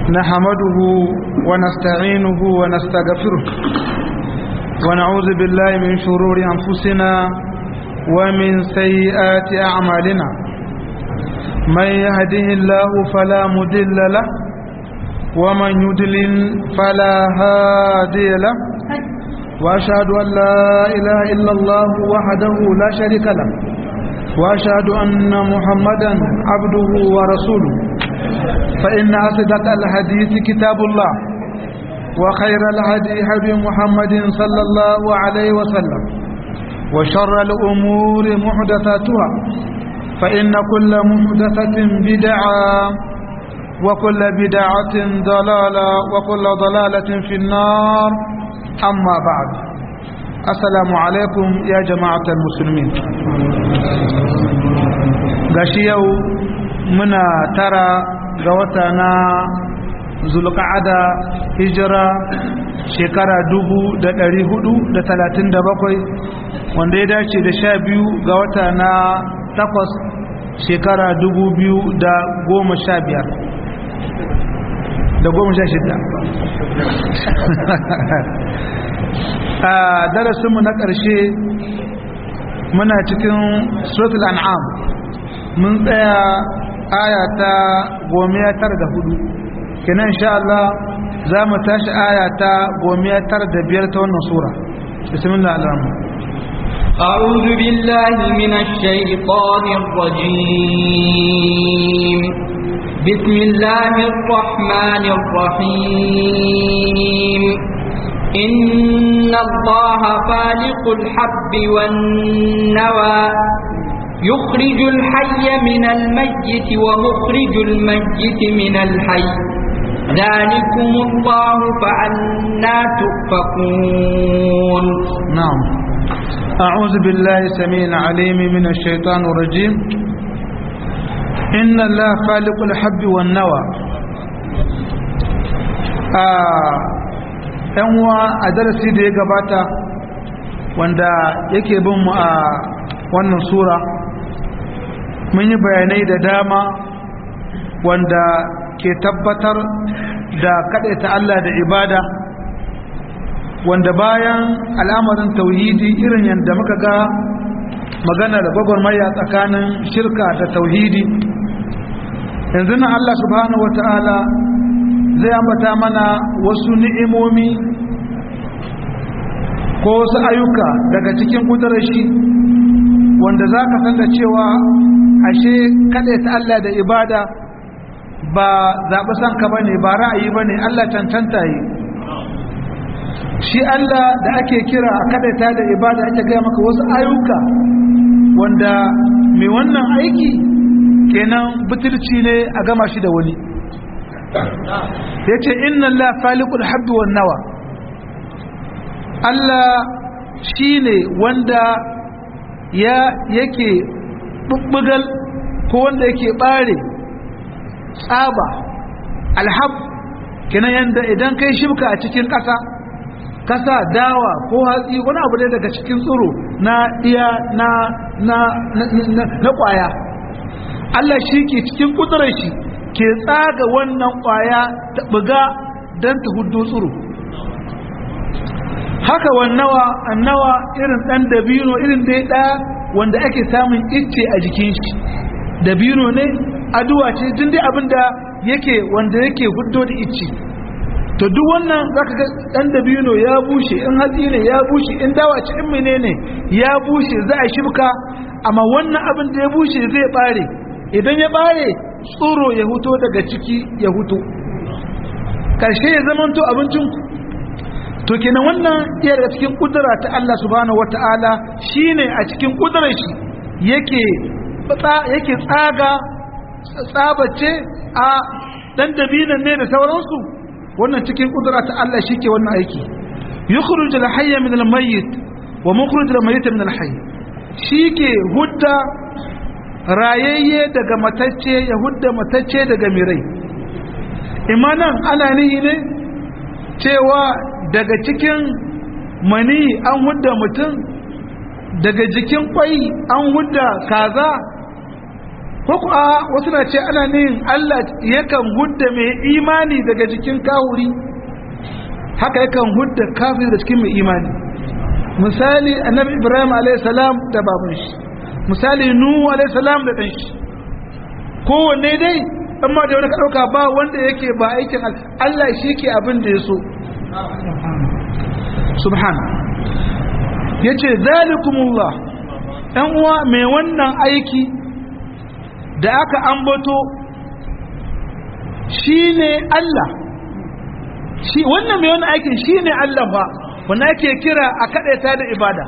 نحمده ونستعينه ونستغفره ونعوذ بالله من شرور أنفسنا ومن سيئات أعمالنا من يهده الله فلا مدل له ومن يدلل فلا هادي له وأشهد أن لا إله إلا الله وحده لا شريك له وأشهد أن محمدا عبده ورسوله فإن أصدق الحديث كتاب الله وخير الهدي هدي محمد صلى الله عليه وسلم وشر الأمور محدثاتها فإن كل محدثة بدعة وكل بدعة ضلالة وكل ضلالة في النار أما بعد السلام عليكم يا جماعة المسلمين غشيو منا ترى غوتنا zulqa'ada hijira shekara dubu da ɗari hudu da talatin da bakwai wanda ya dace da sha biyu ga wata na takwas shekara dubu biyu da goma sha biyar da goma sha shida a darasinmu na ƙarshe muna cikin suratul an'am mun tsaya aya ta goma tara da hudu kenan insha Allah za mu tashi aya ta goma tara da biyar ta wannan sura bismillah alrahman أعوذ بالله من الشيطان الرجيم بسم الله الرحمن الرحيم إن الله فالق الحب والنوى يخرج الحي من الميت ومخرج الميت من الحي ذلكم الله فأنا تؤفكون نعم أعوذ بالله السميع العليم من الشيطان الرجيم إن الله خالق الحب والنوى ‘yan uwa a darasi da ya gabata wanda yake bin mu a wannan sura mun yi bayanai da dama wanda ke tabbatar da ta Allah da ibada wanda bayan al'amarin tauhidi irin yadda muka ga magana da gwagwarmaya tsakanin shirka da tauhidi yanzu na Allah subhanahu wa ta'ala zai ambata mana wasu ni'imomi ko wasu ayyuka daga cikin kudurar shi wanda za ka san da cewa ashe ta Allah da ibada ba zaɓi sanka ba ne ba ra'ayi ba ne Allah cancanta yi shi Allah da ake kira a kadaita da ibada ake gaya maka wasu ayyuka wanda mai wannan aiki kenan butulci ne a gama shi da wani ya ce inna Allah falikul habbi wan nawa Allah shi ne wanda ya yake bubbugal ko wanda yake bare tsaba alhab kenan yanda idan kai shibka a cikin ƙasa kasa dawa ko hatsi wani abu ne daga cikin tsoro na iya na na na na kwaya Allah shi ke cikin kudurar shi ke tsaga wannan kwaya ta buga don ta hudu tsoro haka wannawa annawa irin dan dabino irin dai ɗaya wanda ake samun icce a jikin shi dabino ne aduwa ce jin dai abinda yake wanda yake hudo da icce to duk wannan zaka ga dan dabino ya bushe in hatsi ne ya bushe in dawa ce in menene ya bushe za a shibka amma wannan abin da ya bushe zai bare idan ya bare tsoro ya huto daga ciki ya huto karshe ya zamanto abincin ku to kenan wannan iya daga cikin kudura ta Allah subhanahu wataala shine a cikin kudurar shi yake yake tsaga tsabace a dan dabinan ne da sauransu wannan cikin kudura ta Allah shike wannan aiki yukhruj al-hayy min al-mayyit wa mukhrij al-mayyit min al-hayy shike hudda rayayye daga matacce ya hudda matacce daga mirai imanan ana nihi ne cewa daga cikin mani an hudda mutum daga jikin kwai an hudda kaza ko kuwa wasu na ce ana nin Allah yakan hudda mai imani daga jikin kahuri haka yakan hudda kafir da cikin mai imani misali annabi ibrahim alaihissalam da baban shi misali nuhu alaihissalam da ɗan shi kowanne dai amma da wani ka ɗauka ba wanda yake ba aikin Allah shi ke abin da ya so subhan ya ce zalikumullah ɗan uwa mai wannan aiki da aka ambato shi ne Allah shi wannan mai wannan aikin shi ne Allah ba wanda ake kira a kaɗaita da ibada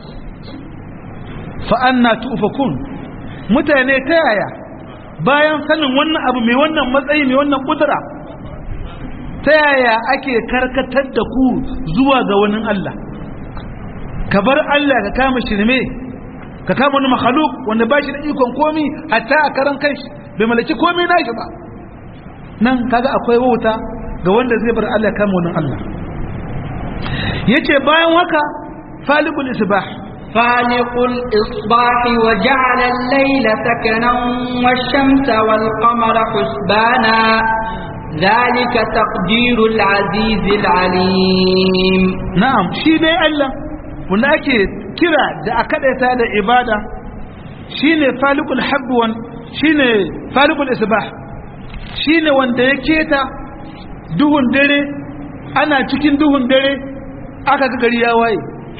fa'anna tufakun mutane ta yaya bayan sanin wannan abu mai wannan matsayi mai wannan kudura ta yaya ake karkatar da ku zuwa ga wani Allah ka bar Allah ka kama shirme ka kama wani makhaluk wanda ba shi da ikon komi hatta a karan kanshi bai malaki komi na shi ba nan kaga akwai wauta ga wanda zai bar Allah ya kama wani Allah yace bayan haka falikul isbah فالق الإصباح وجعل الليل سكنا والشمس والقمر حسبانا ذلك تقدير العزيز العليم na'am shi ne Allah wanda ake kira da akadaita da ibada shine falikul habwan shine falikul isbah shine wanda ya keta duhun dare ana cikin duhun dare aka ga gari ya waye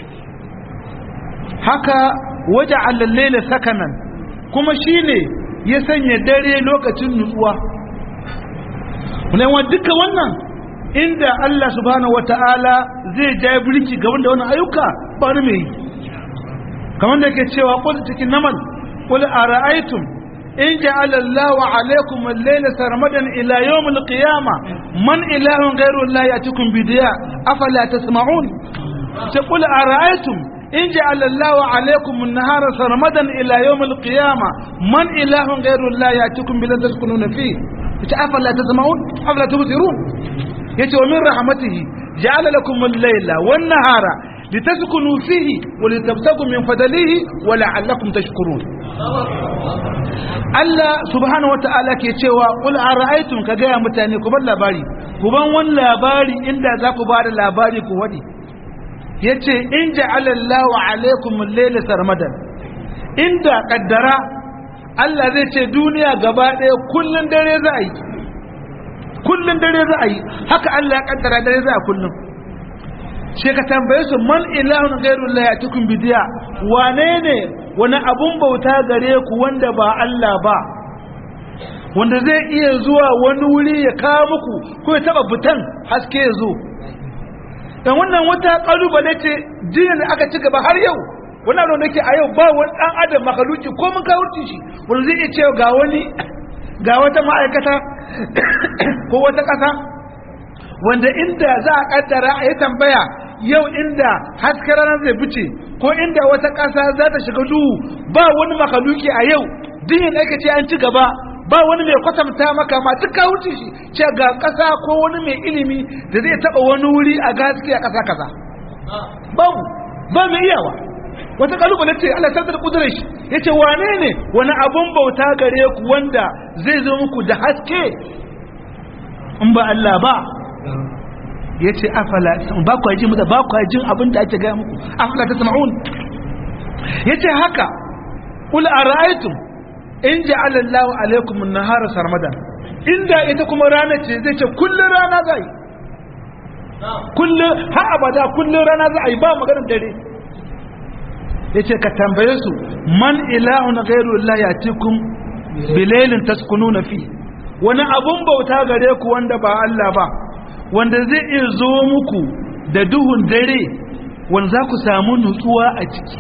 haka waje allallaila sakanan kuma shine ya sanya dare lokacin nutsuwa kuma duka wannan inda Allah subhanahu wata'ala zai ja birki ga wanda wannan ayyuka ba wani mai kamar da ke cewa qul cikin naman qul ara'aytum in ja'ala Allahu 'alaykum al-layla sarmadan ila yawm al-qiyamah man ilahun ghayru Allah yatikum bidiya afala tasma'un ce qul ara'aytum in ja'ala Allahu 'alaykum an-nahara sarmadan ila yawm al-qiyamah man ilahun ghayru Allah yatikum bilan taskununa fihi ce afala tasma'un afala tubsirun yace wa min rahmatihi ja'ala lakum al-layla wan-nahara litaskunu fihi wa litabtagu min fadlihi wa la'allakum tashkurun Allah subhanahu wata'ala ke cewa qul ara'aytum ka ga mutane ku bar labari ku ban wani labari inda za ku ba da labari ku wadi yace in ja'ala Allahu alaykum al-layla sarmadan inda kaddara Allah zai ce duniya gaba ɗaya kullun dare za a yi kullun dare za a yi haka Allah ya kaddara dare za a kullun sai ka tambaye su man ilahun ghairu la yatikum bidiya wane ne wani abun bauta gare ku wanda ba Allah ba wanda zai iya zuwa wani wuri ya kawo muku ko ya taba butan haske ya zo dan wannan wata kalubale ce jiya da aka ci gaba har yau wani abu da ke a yau ba wani dan adam makaluki ko mun kawo shi wanda zai iya cewa ga wani ga wata ma'aikata ko wata ƙasa wanda inda za a kaddara a yi tambaya yau inda hasken ranar zai fice ko inda wata ƙasa za ta shiga duhu ba wani makaluki a yau dinin da ake ce an ci gaba ba wani mai kwatanta maka ma duk ka wuce shi ce ga ƙasa ko wani mai ilimi da zai taɓa wani wuri a gaske a ƙasa kaza babu ba mai iyawa wata kalubale ce Allah tattar kudurar shi ya ce wane ne wani abun bauta gare ku wanda zai zo muku da haske in ba Allah ba ya ce afala ba ku ji mutu ba ku jin abin da ake gaya muku afala ta sama'un ya ce haka ƙul a ra'aitun in ji alallahu alaikum nahara sarmadan inda ita kuma rana ce zai ce kullum rana za yi kullum har abada kullum rana za a yi ba maganin dare ya ce ka tambaye su man ilahun gairu Allah ya cikin bilailin taskunu na fi wani abun bauta gare ku wanda ba Allah ba wanda zai iya zo muku da duhun dare wanda za ku samu nutsuwa a ciki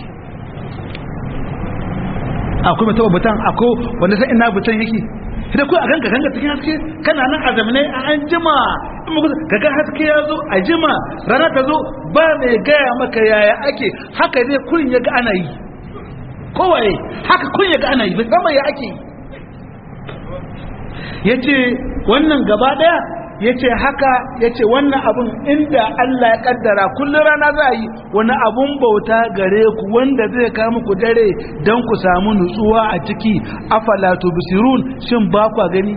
akwai mai taba butan akwai wanda sai ina butan yake idan ku a ganka ganka cikin haske kana nan a zamane a an jima in muku kaga haske ya zo a jima rana ta zo ba mai gaya maka yaya ake haka ne kurin ya ga ana yi kowaye haka kun ya ga ana yi bai sama ya ake yi ya ce wannan gaba daya ya ce haka ya ce wannan abun inda Allah ya kaddara kullum rana za a yi wani abun bauta gare ku wanda zai kawo muku dare don ku samu nutsuwa a ciki afala tubsirun shin ba kwa gani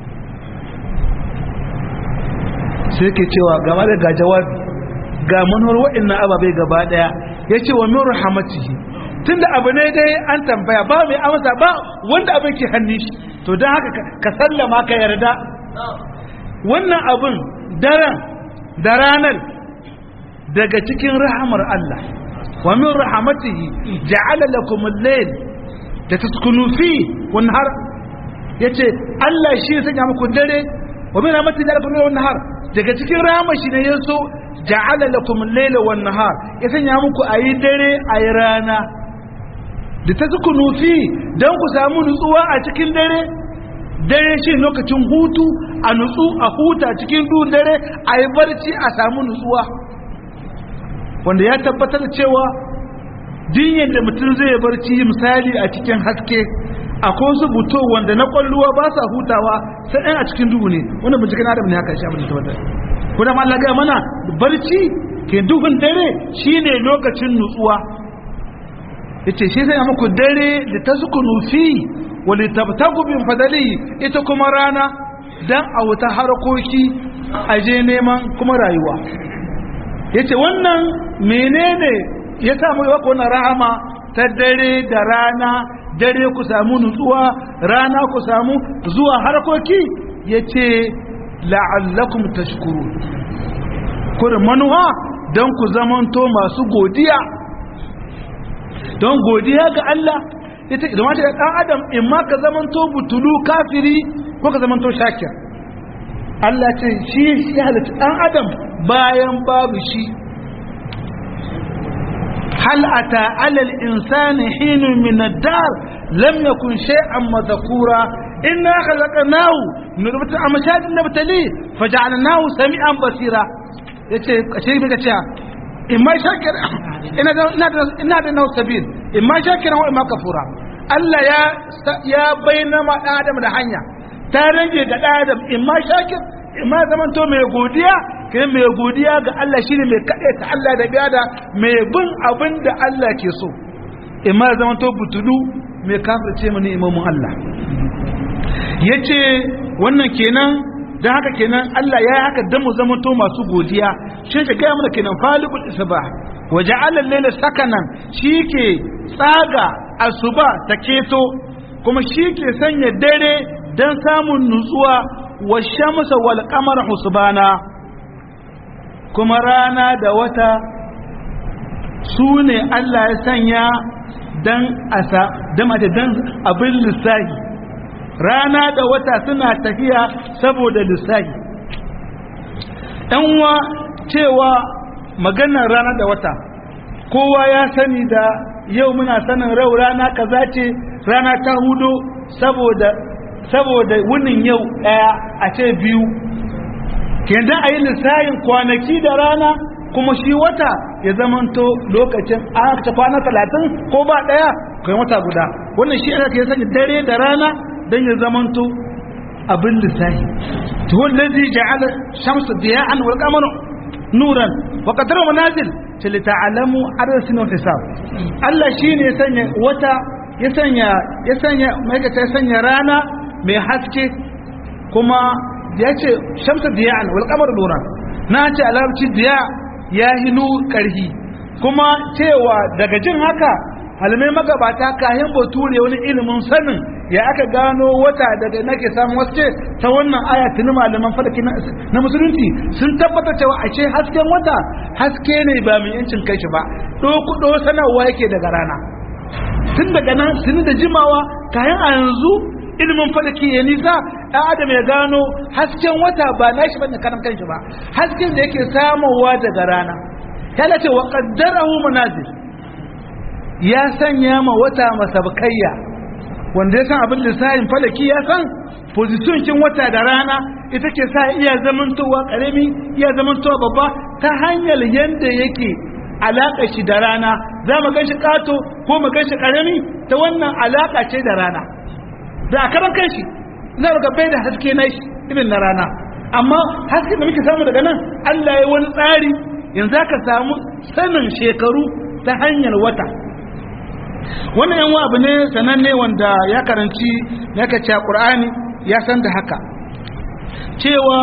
sai ke cewa gaba da ga jawabi ga manuwar waɗannan ababai gaba daya ya ce wa min rahamatihi tunda abu ne dai an tambaya ba mai amsa ba wanda abin ke hannun shi to don haka ka sallama ka yarda wannan abin daren da ranar daga cikin rahamar Allah wa min rahamatihi ja'ala lakum al-layl da taskunu fi wan har yace Allah shi ya sanya muku dare wa min rahamatihi ja'ala lakum wan har daga cikin rahamar shi ne yaso ja'ala lakum al-layla wan nahar ya sanya muku ayi dare ayi rana da taskunu fi dan ku samu nutsuwa a cikin dare dare shi lokacin hutu a nutsu a huta cikin duhun dare a yi barci a samu nutsuwa wanda ya tabbatar da cewa dinyar da mutum zai barci misali a cikin haske akwai wasu buto wanda na kwalluwa ba sa hutawa sai ɗan a cikin duhu ne wanda binciken adam ne haka shi abin da tabbatar kuma ma Allah ga mana barci ke duhun dare shine lokacin nutsuwa yace shi sai muku dare da tasukunu fi wali tabtagu bin fadali ita kuma rana dan a wuta harkoki a je neman kuma rayuwa yace wannan menene ya samu yawa wannan rahama ta dare da rana dare ku samu nutsuwa rana ku samu zuwa harkoki yace la'allakum tashkurun kurin manuwa don ku zamanto masu godiya don godiya ga Allah ita idan wata ɗan adam in ma ka zamanto butulu kafiri ko ka zamanto shakir Allah ce shi shi halitta ɗan adam bayan babu shi hal ata alal insani hinun min ad-dar lam yakun shay'an madhkura inna khalaqnahu min nutfatin amshajin nabtali faj'alnahu sami'an basira yace kashe bika cewa in ma shakir ina da ina da nau sabil in ma shakiran wa in ma kafura Allah ya ya bayyana ma dan adam da hanya ta rage ga dan adam in ma shakir in ma zaman to mai godiya kai mai godiya ga Allah shine mai kade ta Allah da biyada mai bin abin da Allah ke so in ma zaman to butulu mai kafirce mu ne imamun Allah yace wannan kenan dan haka kenan Allah ya haka dan mu zama to masu godiya shi ka ga mana kenan falikul isbah wa ja'ala al-layla sakanan shike tsaga asuba ta keto kuma shike sanya dare dan samun nutsuwa wa shamsa wal qamara husbana kuma rana da wata su ne Allah ya sanya dan asa dan dan abin lissahi rana da wata suna tafiya saboda lissahi wa cewa maganar rana da wata kowa ya sani da yau muna sanin rau rana kaza ce rana ta hudu saboda saboda wunin yau daya a ce biyu kenan a yi lissahin kwanaki da rana kuma shi wata ya zamanto lokacin a ta kwana talatin ko ba daya kai wata guda wannan shi aka ya sani dare da rana don ya zamanto abin lissahi to wallazi ja'ala shamsu diya'an wal qamara nuran wa qadara manazil ta li ta'lamu adad sinin hisab Allah shine ya sanya wata ya sanya ya sanya mai ya sanya rana mai haske kuma ya ce shamsu diya'an wal qamara nuran na ce alarabci diya ya hinu karhi kuma cewa daga jin haka halmai magabata kayan bature wani ilimin sanin ya aka gano wata daga nake samun wasu ta wannan aya tuni malaman falaki na musulunci sun tabbata cewa a ce hasken wata haske ne ba mai yancin kai shi ba ɗo sanarwa yake daga rana tun daga nan tuni da jimawa kayan a yanzu ilimin falaki ya nisa ɗan adam ya gano hasken wata ba na shi bane karan kanshi ba hasken da yake samowa daga rana ya ce wa qaddarahu manazil ya sanya ma wata masabkayya wanda ya san abin lissafin falaki ya san position kin wata da rana ita ke sa iya zamantowa karami iya zamantowa babba ta hanyar yadda yake alaƙa shi da rana za mu gan shi ƙato ko mu gan shi ƙarami ta wannan alaƙa ce da rana da a karan kanshi za mu bai da haske na shi irin na rana amma hasken da muke samu daga nan Allah ya wani tsari yanzu ka samu sanin shekaru ta hanyar wata wannan yan abu ne sananne wanda ya karanci ya kace Qur'ani ya san da haka cewa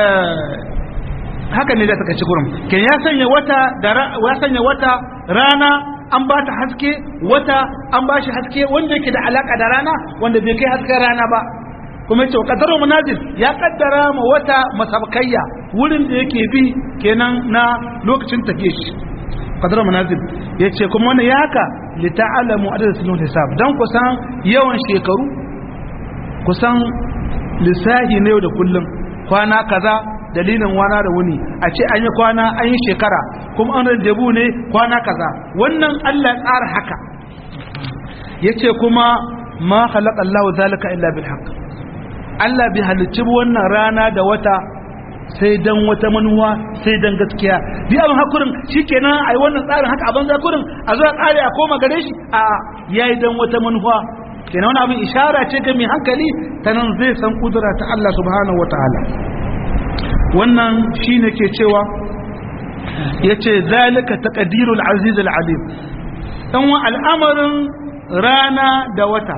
haka ne da ta kaci gurin ke ya sanya wata da ya sanya wata rana an ba ta haske wata an ba shi haske wanda yake da alaka da rana wanda bai kai hasken rana ba kuma yace qadaru munazil ya kaddara ma wata masabkayya wurin da yake bi kenan na lokacin tafiye shi qadaru munazil yace kuma wannan ya haka li ta'lamu adad sunul hisab dan kusan yawan shekaru kusan lissahi ne da kullum kwana kaza dalilin wana da wuni a ce an yi kwana an yi shekara kuma an rajabu ne kwana kaza wannan Allah tsara haka yace kuma ma khalaqa Allah zalika illa bil haqq Allah bai halicci wannan rana da wata sai dan wata manuwa sai dan gaskiya bi abin hakurin shikenan ai wannan tsarin haka abin zakurin a zo a kare a koma gare shi a yayi dan wata manuwa kenan wani abin ishara ce ga mai hankali ta nan zai san kudura ta Allah subhanahu wataala wannan shine ke cewa yace zalika taqdirul aziz al alim dan wa al'amarin rana da wata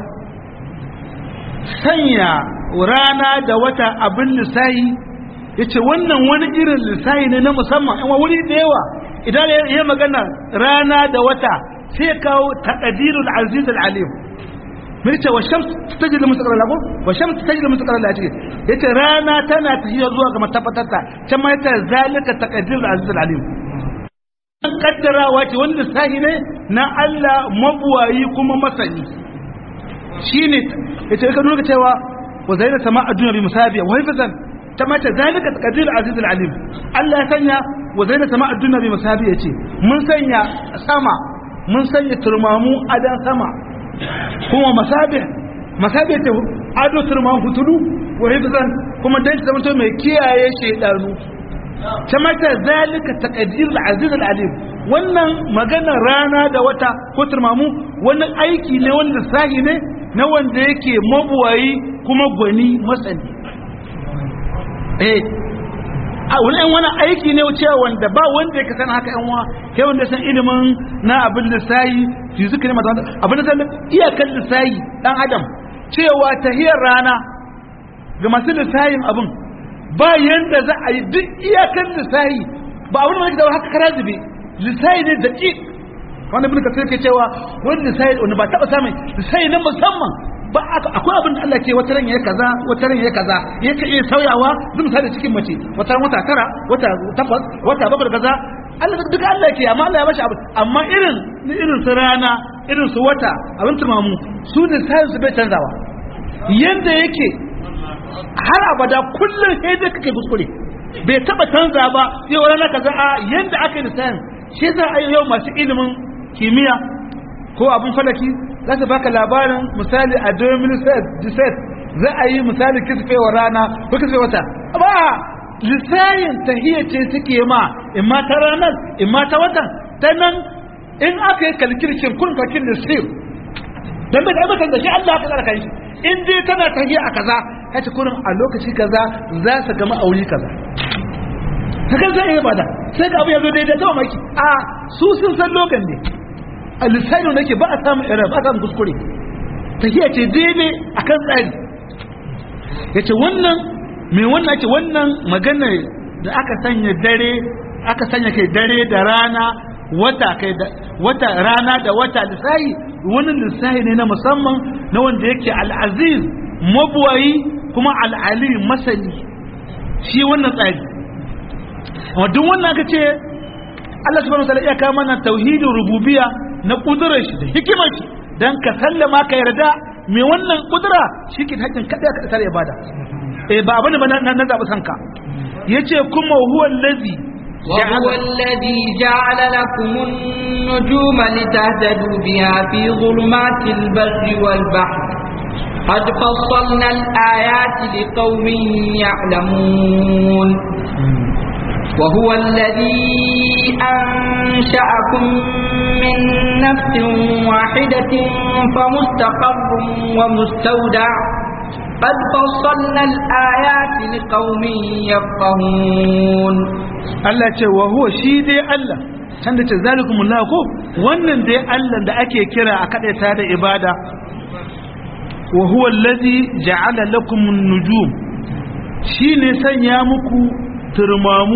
sanya rana da wata abin lissahi yace wannan wani irin lissahi ne na musamman amma wuri da yawa idan ya magana rana da wata sai kawo taqdirul aziz al alim mun ce wa shams tajri mustaqarra lahu wa shams tajri mustaqarra lahu ce yace rana tana tafiya zuwa ga matafatarta can ma yace zalika taqdirul aziz al alim an kaddarawa ce wanda sahi ne na Allah mabuwayi kuma masani shine yace ka nuna cewa wa zaina sama'a dunya bi musabiya wa hifzan ta mace zalika taqdirul aziz al alim Allah ya sanya wa zaina sama'a dunya bi musabiya ce mun sanya sama mun sanya turmamu adan sama kuma masabih masabih ta ado turman fitulu wa hifzan kuma dan ta zama mai kiyaye shedanu ta mata zalika taqdir al-aziz al-alim wannan maganar rana da wata ko turmamu wani aiki ne wanda sahi ne na wanda yake mabuwayi kuma gwani masani eh a wani wani aiki ne cewa wanda ba wanda ya san haka yan wa kai wanda san ilimin na abin lissayi fizik ne mazan abin da san iyakan lissayi dan adam cewa tahiyar rana ga masu lissayin abin ba yanda za a yi duk iyakan lissayi ba abin da da haka kara zube lissayi ne da wanda bin kasir ke cewa wani lissayi wanda ba taba samun lissayi na musamman ba akwai abin da Allah ke wata ran ya kaza wata ran ya kaza ya ka iya sauyawa zai misali cikin mace wata wata tara wata takwas wata bakwai kaza Allah duka Allah ke amma Allah ya bashi abu amma irin irin su rana irin su wata abin tumamu su ne sai su bai canzawa yanda yake har abada kullum sai da kake kuskure bai taba canza ba yau rana kaza a yanda aka yi da shi za a yi yau masu ilimin kimiyya ko abin falaki za su baka labarin misali a 2017 za a yi misali kisfewa rana ko kisfewa wata ba lissayin tahiyya ce suke ma in ma ta ranar in ma ta watan ta nan in aka yi kalkirkin kun kalkin da sir don bai taɓa da shi Allah ka tsara kai in dai tana tahiyya a kaza ka ci kurin a lokaci kaza za su gama auri kaza ta kan zai iya bada sai ga abu ya zo daidai ta maki a su sun san lokan ne a lissani da ke ba a samun error ba a samun kuskure tafiya ce daidai a kan tsari ya ce wannan mai wannan ce wannan magana da aka sanya dare aka sanya kai dare da rana wata kai da wata rana da wata lissahi wannan lissahi ne na musamman na wanda yake al'aziz mabuwayi kuma al'ali masani shi wannan tsari amma duk wannan aka ce Allah subhanahu wa ta'ala ya kawo mana tauhidin rububiyya na kudurar shi da hikimar shi dan ka sallama ka yarda me wannan kudura shi ke hakkin kada ka tsare ibada eh ba abin ba na zabi sanka yace kuma huwa allazi وهو الذي جعل لكم النجوم لتهتدوا بها في ظلمات البر والبحر قد فصلنا الآيات لقوم يعلمون وهو الذي أنشأكم من نفس واحدة فمستقر ومستودع قد فصلنا الآيات لقوم يفقهون Allah ce wa huwa shi dai Allah can da ce zalikumullahu ko wannan dai Allah da ake kira a kadaita da ibada wa huwa allazi ja'ala lakum an-nujum shine sanya muku turmamu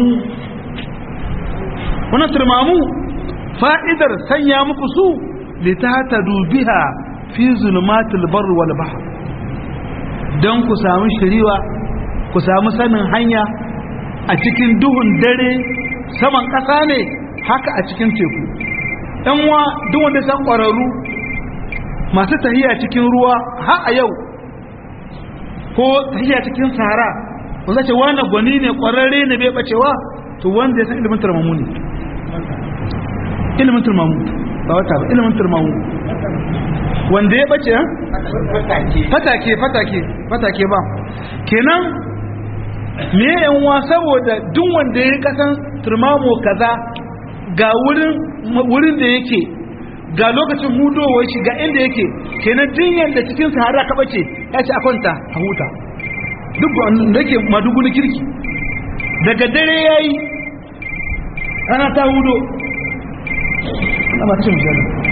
wannan turmamu fa'idar sanya muku su litahtadu biha fi zulumatil barri wal bahr dan ku samu shiriwa ku samu sanin hanya a cikin duhun dare saman ƙasa ne haka a cikin teku wa duk wanda san ƙwararru masu tahiya cikin ruwa har a yau ko tahiya cikin sahara wanda ce wani gwani ne ƙwararre ne bai bacewa to wanda ya san ilimin turmamu ne ilimin turmamu ba wata ba ilimin turmamu wanda ya bace fatake fatake fatake ba kenan me yanwa saboda duk wanda ya kasan turmamo kaza ga wurin wurin da yake ga lokacin hudowar shi ga inda yake kenan jinyar da cikin sahara ka bace ya ce a kwanta a huta duk da yake madugu na kirki daga dare ya yi ana ta hudo ana ba cin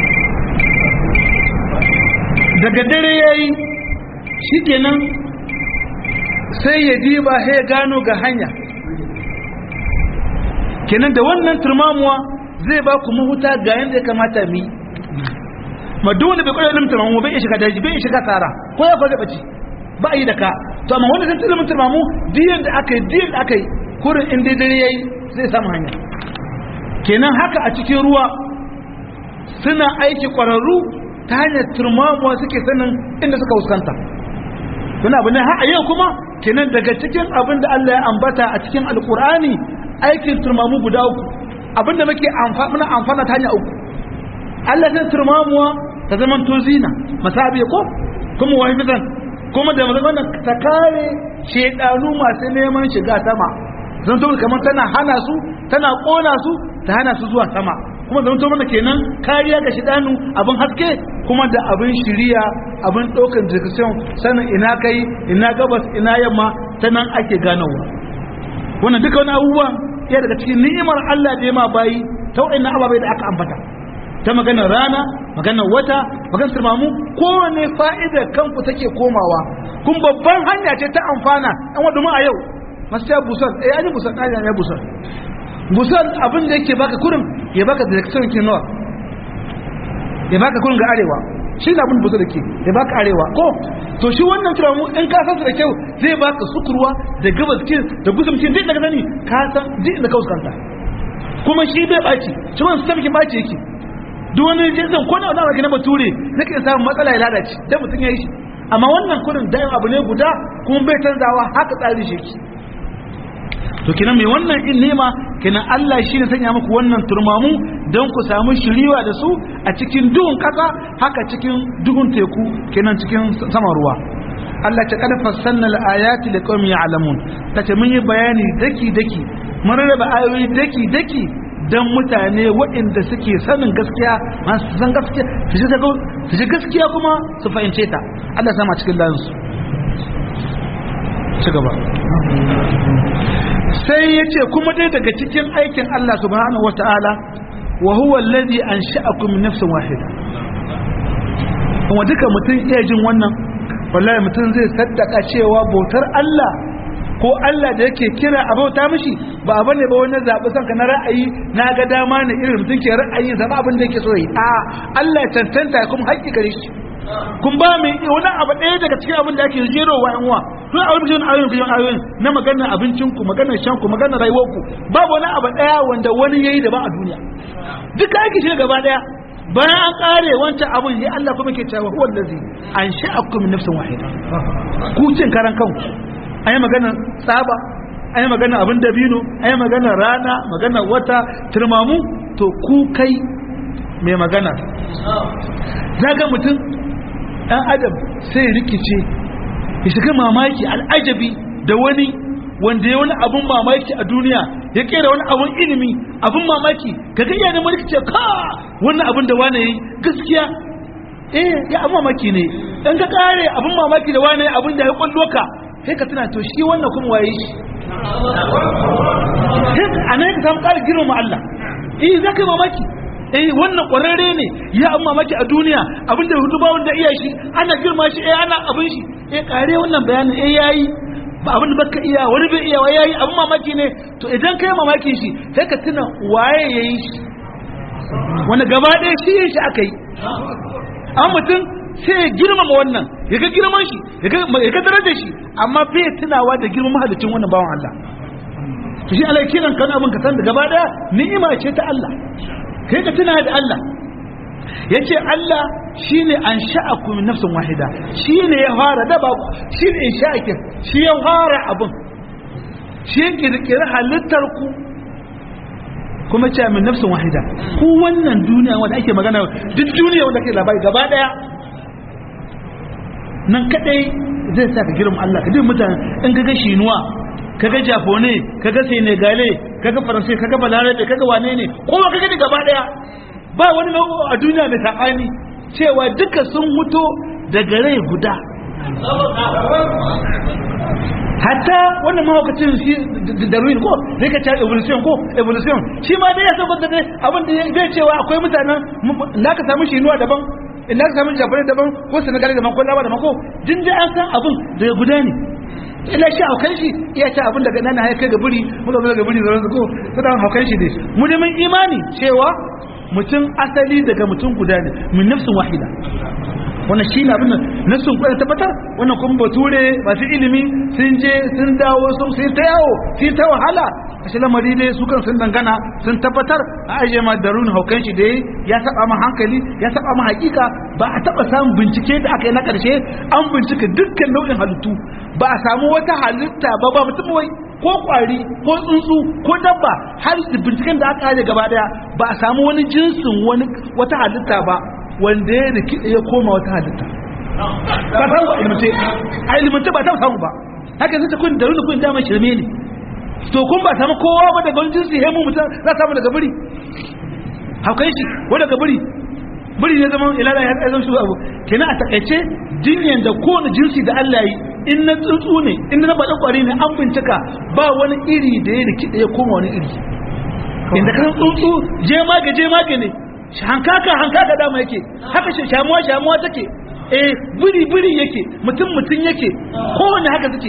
daga dare ya yi shi kenan sai ya diba sai ya gano ga hanya kenan da wannan turmamuwa zai ba ku mahuta ga yadda ya kamata mi ma duk wanda bai kwaya ilimin turmamu bai iya shiga daji bai iya shiga tsara ko ya kwaje bace ba a yi da ka to amma wanda zai ilimin turmamu diyan da aka yi diyan da aka yi kurin inda dare yayi zai samu hanya kenan haka a cikin ruwa suna aiki kwararru ta hanyar turmamuwa suke sanin inda suka fuskanta wani abu ne har a yau kuma kenan daga cikin abin da Allah ya ambata a cikin alkur'ani aikin turmamu guda uku abin da muke amfana amfana ta hanya uku Allah zai turmamuwa ta zaman to zina masabi ko kuma wahifatan kuma da wannan ta kare shedanu masu neman shiga sama zan to kamar tana hana su tana kona su ta hana su zuwa sama kuma zan to mana kenan kariya ga shedanu abin haske kuma da abin shiriya abin ɗaukar direction sanin ina kai ina gabas ina yamma ta nan ake ganowa wannan duka wani abubuwan ya daga cikin ni'imar Allah da ya ma bayi ta wa'annan ababai da aka ambata ta maganar rana maganar wata maganar turmamu kowane fa'ida kanku take komawa kun babban hanya ce ta amfana an wadda mu a yau masu ya busar eh an yi busar ɗaya ya busar busar abin da yake baka kurin ya baka direction ke nawa ya baka kurin ga arewa shi ne abin busar da ke ya baka arewa ko to shi wannan turamu in ka san da kyau zai baka sukurwa da gabas kin da gusumcin duk daga sani ka san duk da kauskanta kuma shi bai baci shi wannan sistem kin baci yake duk wani jinsin ko na wani na bature zai iya samun matsala ya lalace dan mutum ya yi shi amma wannan kurin dayan abu ne guda kuma bai canzawa haka tsari shi yake to kenan mai wannan in nema kenan Allah shi ne sanya muku wannan turmamu don ku samu shiriwa da su a cikin duhun ƙasa haka cikin duhun teku kenan cikin saman ruwa Allah ta kada fassanna al-ayati liqaumin ya'lamun tace mun yi bayani daki daki mun raba ayoyi daki daki dan mutane waɗanda suke sanin gaskiya masu san gaskiya su ji gaskiya kuma su fahimce ta Allah sama cikin lansu ci gaba sai ya ce kuma dai daga cikin aikin Allah subhanahu wata'ala wa huwa alladhi ansha'akum min nafsin wahida kuma duka mutum iya jin wannan wallahi mutum zai saddaka cewa bautar Allah ko Allah da yake kira a bauta mishi ba abu ne ba wani zaɓi son ka na ra'ayi na ga dama ne irin mutum ke ra'ayi zama abin da yake so yi a Allah ya tantanta kuma haƙƙi gare shi kun ba mai wani abu ɗaya daga cikin abin da ake jero wa yanwa kun a wani ayoyin biyan ayoyin na maganar abincinku maganar shanku maganar rayuwarku babu wani abu ɗaya wanda wani yayi da ba a duniya duka ake shi gaba ɗaya bayan an ƙare wancan abin ya Allah kuma ke cewa huwa allazi an sha'akum min nafsin wahida ku cin karan kanku ayi maganar tsaba ayi maganar abin dabino ayi maganar rana maganar wata turmamu to ku kai mai magana zaga mutum ɗan adam sai rikice ya shiga mamaki al'ajabi da wani wanda ya wani abun mamaki a duniya ya kera wani abun ilimi abun mamaki ga gayya da rikice ka wannan abun da wane yi gaskiya eh ya abun mamaki ne in ka kare abin mamaki da wani abin da ya kwallo ka sai ka tuna to shi wannan kuma waye shi a nan ka samu ƙara girma Allah eh za ka yi mamaki eh wannan ƙwararre ne ya an mamaki a duniya abin da hudu ba wanda iya shi ana girma shi eh ana abin shi eh kare wannan bayanin eh yayi ba abin da baka iya wani bai iya wai yayi abin mamaki ne to idan kai mamaki shi sai ka tuna waye yayi shi wanda gaba ɗaya shi yin shi aka yi an mutum sai ya girmama wannan ya ga girman shi ya ga darajar shi amma bai tunawa da girman mahalicin wannan bawan Allah to shi Allah kiran kan abin ka san da gaba daya ni'ima ce ta Allah kai ka tuna da Allah yace Allah shine an sha'aku min nafsin wahida shine ya fara da ba shine insha'akin shi ya fara abin shi ya kirkiri halittar ku kuma ce min nafsin wahida ku wannan duniya wanda ake magana duk duniya wanda ake labari gaba daya nan kadai zai sa ka girma Allah ka duk mutane in ka ga shinuwa ka ga japone ka ga senegale ka ga faransai ka ga balarabe ka ga wane ne kowa ka gani gaba daya ba wani nau'o a duniya mai saɓani cewa duka sun mutu daga rai guda hatta wannan mahaukacin shi da ruin ko zai ka cewa evolution ko evolution shi ma dai ya saboda dai abin da zai cewa akwai mutanen na ka samu shinuwa daban in ka samu japan daban ko senegal daban ko lawa daban ko din dai an san abin daga guda ne ila shi haukan shi iya ta abin daga nan ya kai ga buri muka zo daga buri zan ko sada haukan shi dai mu da mun imani cewa mutum asali daga mutum guda ne min nafsin wahida wannan shi ne abin da nassun kwaya tabbatar wannan kuma bature masu ilimi sun je sun dawo sun sai ta yawo sai ta wahala a shi lamari dai su kan sun dangana sun tabbatar a ajiye ma darun haukan shi da ya saba ma hankali ya saba ma hakika ba a taba samun bincike da aka yi na karshe an bincika dukkan nau'in halittu ba a samu wata halitta ba ba mutum wai ko kwari ko tsuntsu ko dabba har binciken da aka aje gaba daya ba a samu wani jinsin wani wata halitta ba wanda ya rikide ya koma wata halitta ba samu a ilimance a ilimance ba ta samu ba haka zai ta kun da kun dama shirme ne to kun ba samu kowa ba daga wani jinsi hemu mutum za samu daga biri haukai shi ko daga biri biri ne zama ilala ya tsaye zama abu kenan a takaice jinyan da kowane jinsi da Allah yi in na tsuntsu ne in na baɗin ƙwari ne an bincika ba wani iri da ya rikide ya koma wani iri inda kan tsuntsu je maga je maga ne hankaka hankaka dama yake haka shamuwa shamuwa take eh biri biri yake mutum mutum yake kowanne haka suke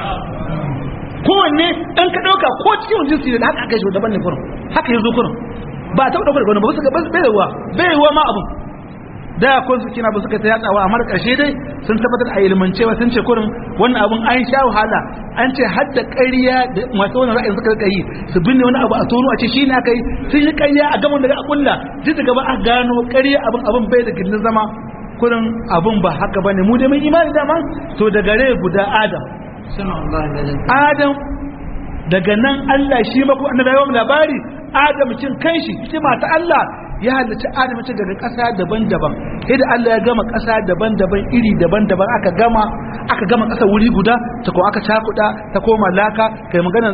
kowanne dan ka dauka ko cikin jinsi da haka aka shi daban ne kurum haka yazo kurum ba ta dauka daga wani ba su ga bai ruwa bai ruwa ma abun da ko su kina ba suka ta yatsawa amma karshe dai sun tabbatar a ilmancewa sun ce kurum wannan abun an sha wahala an ce har da ƙarya da masu wannan ra'ayin suka yi su binne wani abu a tono a ce shi ne aka yi sun yi ƙarya a gaban da a kulla duk da gaba a gano ƙarya abin abin bai da gindin zama kurin abin ba haka bane mu dai mun imani dama to da gare guda adam adam daga nan Allah shi mako annabi yawan labari adam cin kanshi hikima ta Allah ya halarci adam ce daga ƙasa daban-daban yadda Allah ya gama ƙasa daban-daban iri daban-daban aka gama aka gama ƙasa wuri guda ta ko aka cakuɗa ta koma laka kai magana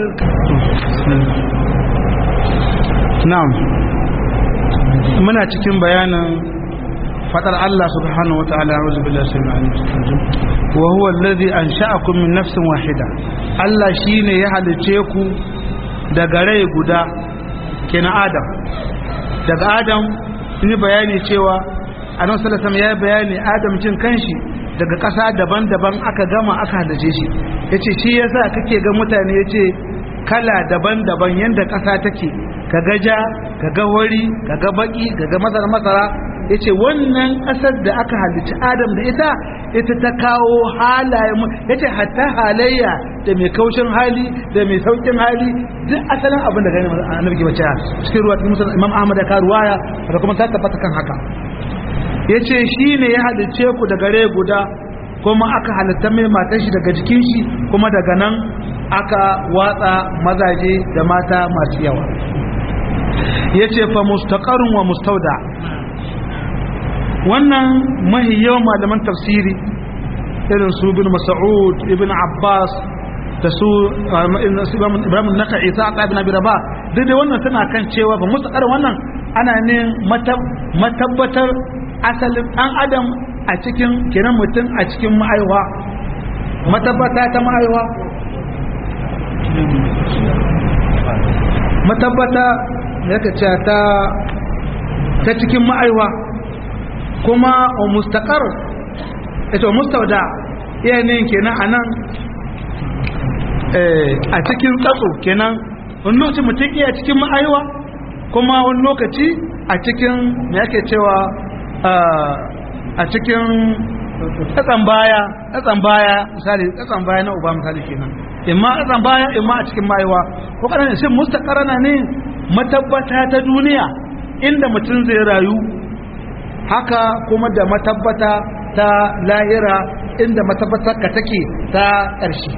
na'am muna cikin bayanin fadar Allah subhanahu wa ta'ala a'udhu billahi samai'il alim wa huwa alladhi ansha'akum min nafsin wahida Allah shine ya halice ku daga rai guda kenan Adam daga Adam ni bayani cewa Annabi sallallahu alaihi ya bayani Adam cin kanshi daga ƙasa daban-daban aka gama aka halice shi yace shi yasa kake ga mutane yace kala daban-daban yanda ƙasa take kaga ja kaga wari kaga baki kaga masara masara ya ce wannan ƙasar da aka halicci adam da ita ita ta kawo halaye ya ce hatta halayya da mai kaushin hali da mai saukin hali duk asalin abin da gani annabi ke bace cikin ruwa cikin musulun imam ahmad da karuwaya da kuma ta tabbata kan haka ya ce shi ne ya halicce ku da gare guda kuma aka halitta mai matan shi daga jikin shi kuma daga nan aka watsa mazaje da mata masu yawa ya ce fa mustaqarun wa mustauda wannan mahi yawan malaman tafsiri irin su bin mas'ud ibn abbas da su ibrahim naka'i ta aka ibn abi rabah duk da wannan tana kan cewa ba mustaqar wannan ana ne matabbatar asalin dan adam a cikin kenan mutum a cikin ma'aiwa matabbata ta ma'aiwa matabbata da ka ce ta ta cikin ma'aiwa kuma o mustaqar ita mustauda iya ne kenan anan a cikin tsatso kenan wani lokaci mutum iya cikin ma'aiwa kuma wani lokaci a cikin me yake cewa a cikin tsatsan baya tsatsan baya misali tsatsan baya na uba misali kenan imma tsatsan baya imma a cikin ma'aiwa ko kana ne shin mustaqarana ne matabbata ta duniya inda mutum zai rayu haka kuma da matabbata ta lahira inda matabbatar ka take ta ƙarshe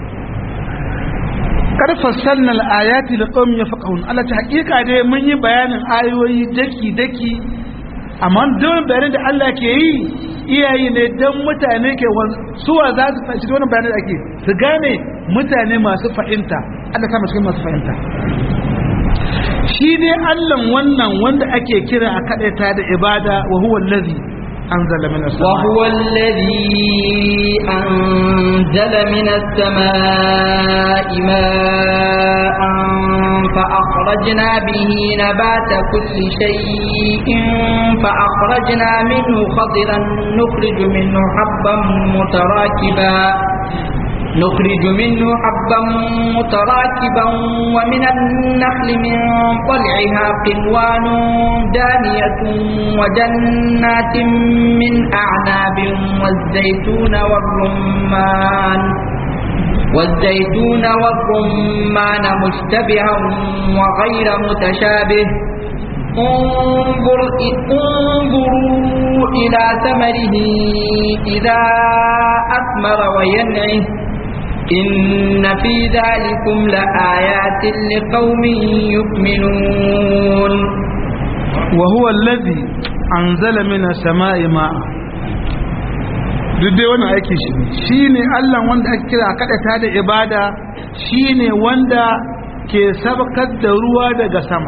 karfassalna al-ayati liqaumin yafqahun Allah ta hakika dai mun yi bayanin ayoyi daki daki amma don bayanin da Allah ke yi iyayi ne don mutane ke suwa za su fahimci wannan bayanin da ake su gane mutane masu fahimta Allah ta cikin masu fahimta shi dai Allah wannan wanda ake kira a kadaita da ibada wa huwa allazi أنزل من السماء وهو الذي أنزل من السماء ماء فأخرجنا به نبات كل شيء فأخرجنا منه خضرا نخرج منه حبا متراكبا نخرج منه حبا متراكبا ومن النخل من طلعها قنوان دانية وجنات من أعناب والزيتون والرمان والزيتون والرمان مشتبها وغير متشابه انظر انظروا إلى ثمره إذا أثمر وينعه إن في ذلكم لآيات لقوم يؤمنون وهو الذي أنزل من السماء ماء duk dai wannan aiki shi shi ne allah wanda ake kira kaɗata da ibada shi ne wanda ke sabakar da ruwa daga sama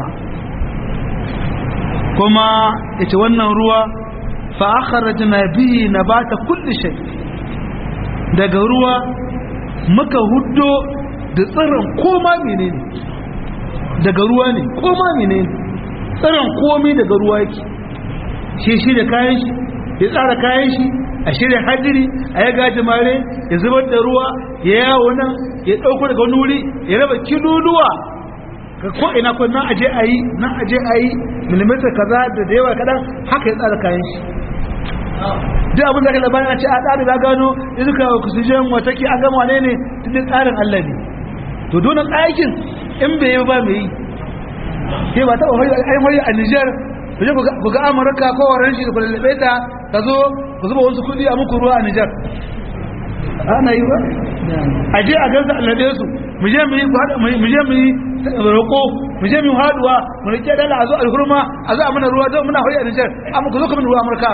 kuma ita wannan ruwa fa'akharajna bihi nabata kulli shay daga ruwa muka huddo da tsirin koma menene daga ruwa ne koma menene tsirin komai daga ruwa yake shi shi da kayan shi ya tsara kayan shi a shirya hadiri a ya gaji mare ya zubar da ruwa ya yawo nan ya ɗauko daga wani wuri ya raba kiluluwa ka ko ina ko nan aje a yi nan aje a yi milimetar kaza da da yawa kaɗan haka ya tsara kayan shi duk abin da ka labarin a ce a tsari ba gano izuka oxygen wata ke an gama wane ne cikin tsarin Allah ne to donan aikin in bai yi ba mai yi ke ba taɓa hoyi a Nijar ku je ku ga Amurka ko waren shi da ku lallabe ta ka zo ku zuba wasu kuɗi a muku ruwa a Nijar ana yi ba a je a gansa a lallabe su mu je mu yi mu je mu yi roƙo mu je mu haduwa mu rike dala a zo alhurma a zo a mana ruwa don muna hoyi a Nijar amma ku zo ku mana ruwa Amurka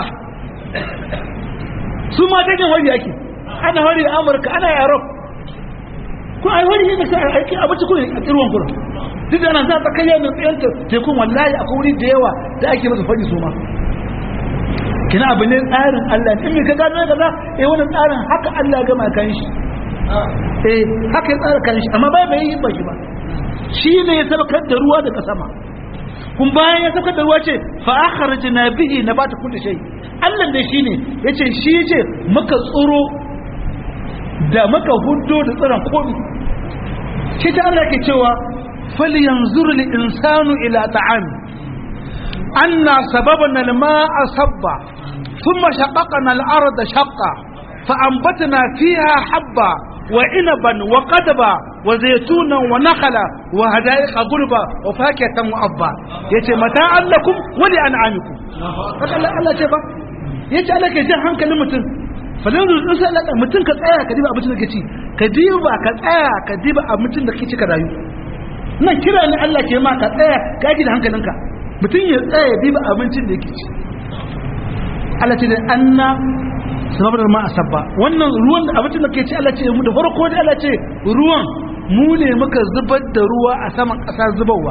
su ma takin wari ake ana wari a amurka ana europe ko ai wari yadda sai aiki abinci kuma a kirwan kuma duk da ana za ta kai yana tsayar tekun wallahi akwai wuri da yawa da ake masa fadi su ma kina abu ne tsarin allah in mai ka gano ya gaza eh wannan tsarin haka allah ya gama kan shi eh haka ya tsara kan shi amma bai bai yi ba shi ba shi ne ya sabakar da ruwa daga sama kun bayan ya sabakar da ruwa ce fa akhrajna bihi nabata kulli shay Allah da shi ne ya ce shi ce muka tsoro da muka hudo da tsiron komi shi ta Allah ke cewa faliyan zurli insanu ila ta'ami anna sababana al-ma'a sabba thumma shaqaqna al-arda shaqqa فأنبتنا فيها حبا وعنبا وقدبا وزيتونا ونخلا وهدائق غلبا وفاكهة وأبا يتي متاعا لكم ولأنعامكم الله الله تبا yace Allah ke jan hankalin mutum falin zuwa sai Allah mutum ka tsaya ka diba abincin da kake ci ka diba ka tsaya ka diba abincin da kake ci ka rayu nan kira ne Allah ke ma ka tsaya ka yi da hankalinka mutum ya tsaya ya diba abincin da yake ci Allah ce da anna sababar ma asabba wannan ruwan da abincin da ke ci Allah ce mu da farko da Allah ce ruwan mu ne muka zubar da ruwa a saman ƙasa zubarwa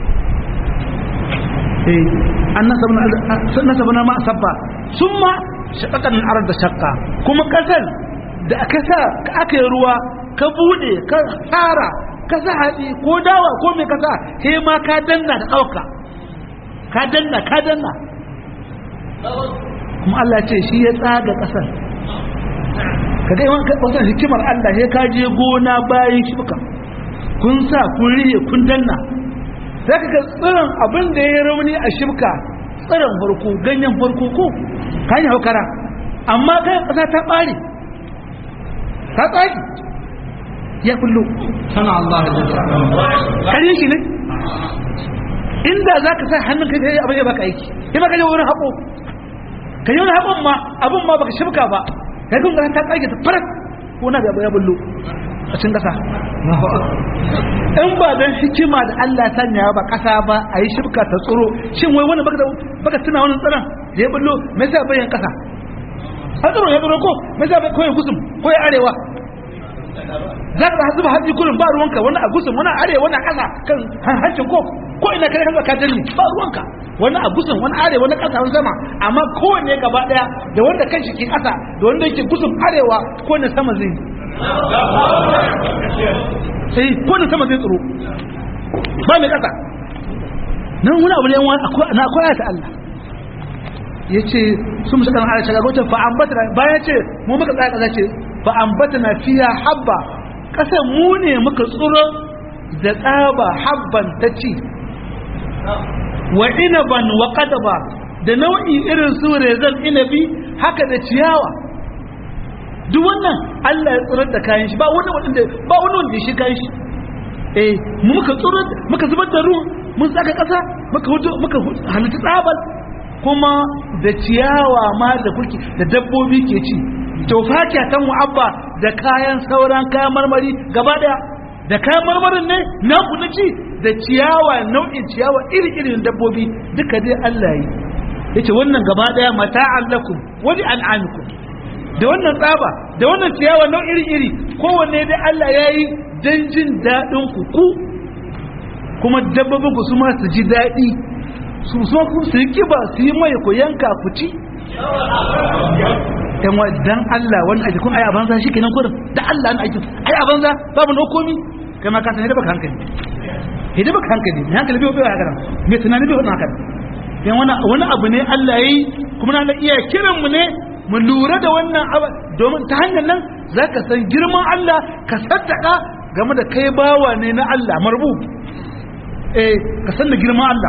eh an nasabna ma asabba summa shaqaqan al-ard shaqqa kuma kasar da aka sa aka yi ruwa ka bude ka tsara ka sa hatsi ko dawa ko mai kasa he ma ka danna da ɗauka ka danna ka danna kuma Allah ce shi ya tsaga ƙasar ka ga yawan wasan hikimar Allah he ka je gona bayan shibka kun sa kun rihe kun danna sai ka ga tsirin abin da ya rauni a shibka tsirin farko ganyen farko ko ka yi haukara amma kai ƙasa ta ɓare ta tsaki ya kullu sana Allah kare shi ne inda za ka sa hannun kai kai abin ya baka aiki ya baka yi wurin haƙo ka yi wani haƙon ma abin ma baka shibka ba ka yi ta tsage ta farat ko na gaba ya bullo a cikin ƙasa in ba don hikima da Allah sanya ba ƙasa ba a yi shibka ta tsoro shin wai wani baka tuna wani tsaron da ya bullo mai sa bayan ƙasa a tsoro ya tsoro ko mai sa ko ya gusum ko ya arewa za ka zuba hatsi kurin ba ruwanka wani a gusun wani a arewa wani a ƙasa kan hancin ko ko ina kai kanka ka danne ba ruwanka wani a gusun wani arewa wani ƙasa wani sama amma kowanne gaba ɗaya da wanda kan shi ke ƙasa da wanda yake gusun arewa ko ne sama zai sai ko ne sama zai tsoro ba mai ƙasa nan wani abu ne na akwai ta Allah ya ce sun musa kan ala shagarocin fa'ambata bayan ce mu muka tsaya ƙasa ce fa'ambata fiya habba ƙasar mu ne muka tsoro da tsaba habban ta ci wa inaban wa qadaba da nau'i irin su rezan inabi haka da ciyawa duk wannan Allah ya tsirar da kayan shi ba wani wanda ba wani wanda shi kayan shi eh mu muka tsirar muka zubar da ruwa mun saka ƙasa muka hudo muka halitta tsabal kuma da ciyawa ma da kuke da dabbobi ke ci to fakiya tan mu'abba da kayan sauran kayan marmari gaba daya da kayan marmarin ne na ku na ci da ciyawa nau'in ciyawa iri-irin dabbobi duka dai Allah yi yace wannan gaba daya mata'an lakum wani an'amikum da wannan tsaba da wannan ciyawa nau'in iri-iri kowanne dai Allah ya yi dan jin daɗin ku ku kuma dabbobin ku su ma su ji daɗi su so ku su yi kiba su yi mai ku yanka ku ci yan wa dan Allah wani aiki kun ai abanza shi kenan kurin da Allah ne aiki ai abanza babu no komi kai ma ka san da baka hankali hidi baka hankali ne hankali bai bai haka me tunani bai haka yan wani wani abu ne Allah yayi kuma na da iya kiran mu ne mu lura da wannan abu domin ta hanyar nan zaka san girman Allah ka saddaka game da kai bawa ne na Allah marbu eh ka san da girman Allah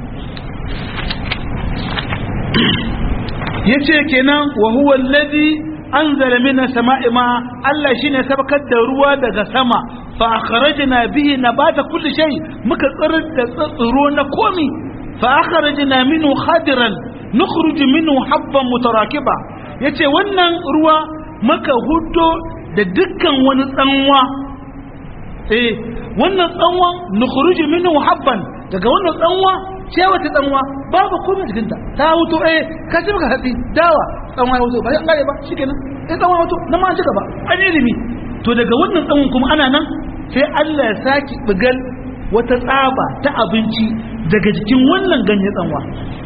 yace kenan wa huwa alladhi anzala mina sama'i ma Allah shine sabakar da ruwa daga sama fa akhrajna bihi nabata kulli shay muka tsirar da tsiro na komi fa akhrajna minhu khadiran nukhruju minhu habban mutarakiba yace wannan ruwa muka huddo da dukkan wani tsanwa eh wannan tsanwa nukhruju minhu habban daga wannan tsanwa ce wata tsanwa babu komai cikin ta ta wuto eh ka ci maka hatsi dawa tsanwa ya wuto ba an gare ba shikenan eh tsanwa wuto nan ma an cika ba an ilimi to daga wannan tsanwan kuma ana nan sai Allah ya saki bigal wata tsaba ta abinci daga jikin wannan ganye tsanwa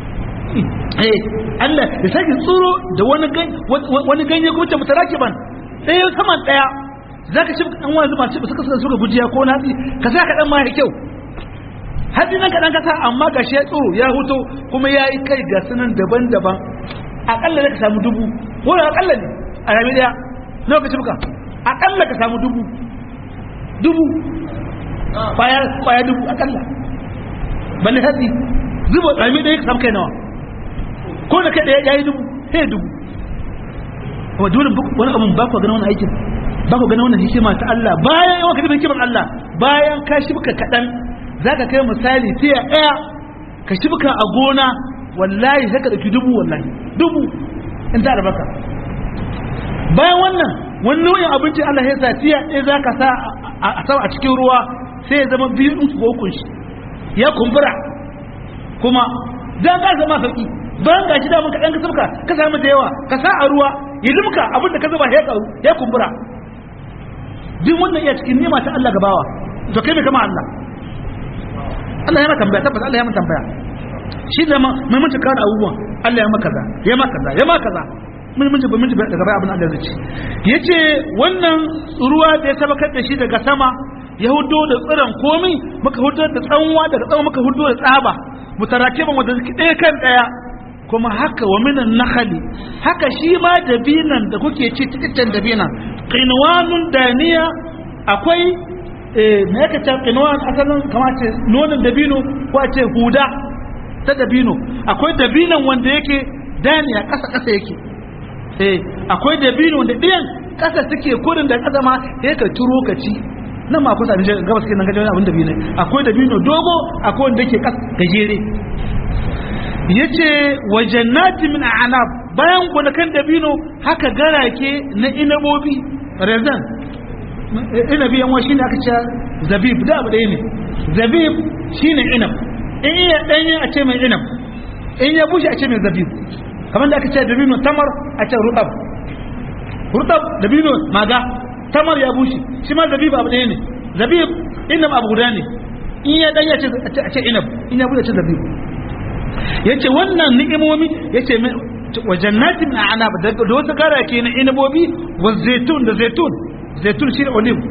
eh Allah ya saki tsuro da wani ganye wani ganye kuma ta mutarakiban ɗaya saman ɗaya zaka ci dan wani zuba ci suka suka gujiya ko natsi ka sa ka dan ma ya kyau haddi nan kaɗan kasa amma ga shi ya tsoro ya huto kuma ya yi kai ga sunan daban-daban aƙalla ka samu dubu ko da aƙalla ne a rami ɗaya lokaci muka aƙalla ka samu dubu dubu ƙwaya dubu aƙalla balle haddi zuba rami ɗaya ka samu kai nawa ko da kai ɗaya ya yi dubu sai dubu kuma dole wani abun ba ku gani wani aikin ba ku gani wannan hikima ta Allah bayan yawan ka hikimar Allah bayan ka shi muka kaɗan za ka kai misali tiya ɗaya ka shibka a gona wallahi sai ka ɗauki dubu wallahi dubu in ta albasa bayan wannan wani nau'in abincin Allah ya sa tiya ɗaya za ka sa a sama a cikin ruwa sai ya zama biyu ɗin ko ukun shi ya kumbura kuma za ka zama sauki bayan gashi da mun kaɗan ka sabka ka samu da yawa ka sa a ruwa ya limka abin da ka zuba ya kumbura duk wannan iya cikin nema ta Allah gabawa to kai mai kama Allah Allah ya maka tambaya tabbas Allah ya maka tambaya shi da mai mutu kawo abubuwan Allah ya maka kaza ya maka kaza ya maka kaza mun mun mun daga baya abin Allah zai ce yace wannan ruwa da ya tabbatar da shi daga sama ya hudo da tsiran komai muka hudo da tsanwa daga tsanwa muka hudo da tsaba mutarakiban wanda suke ɗaya kan ɗaya kuma haka wa minan nakhali haka shi ma dabinan da kuke ci cikin dabinan qinwanun daniya akwai eh me yake ta qinwan asalin kamar ce nonon dabino ko a ce huda ta dabino akwai dabinan wanda yake daniya ƙasa ƙasa yake eh akwai dabino wanda ɗiyan ƙasa suke kurin da ƙasa ma ya ka turo ka ci nan ma kusa da gabas kenan ga abin dabino akwai dabino dogo akwai wanda yake gajere yace wa jannati min a'nab bayan gonakan dabino haka garake na inabobi rezan inabi yan wani shine aka ce zabib da abu ɗaya ne zabib shine inab in iya ɗanye a ce mai inab in ya bushe a ce mai zabib kamar da aka ce dabino tamar a ce rutab rutab dabino maga tamar ya bushe shi ma zabib abu ɗaya ne zabib inab abu guda ne in ya ɗanye a ce inab in ya bushe a ce zabib yace wannan ni'imomi yace wa jannatin min a'nab da wasu garake na inabobi wa zaitun da zaitun zaitun shi ne olive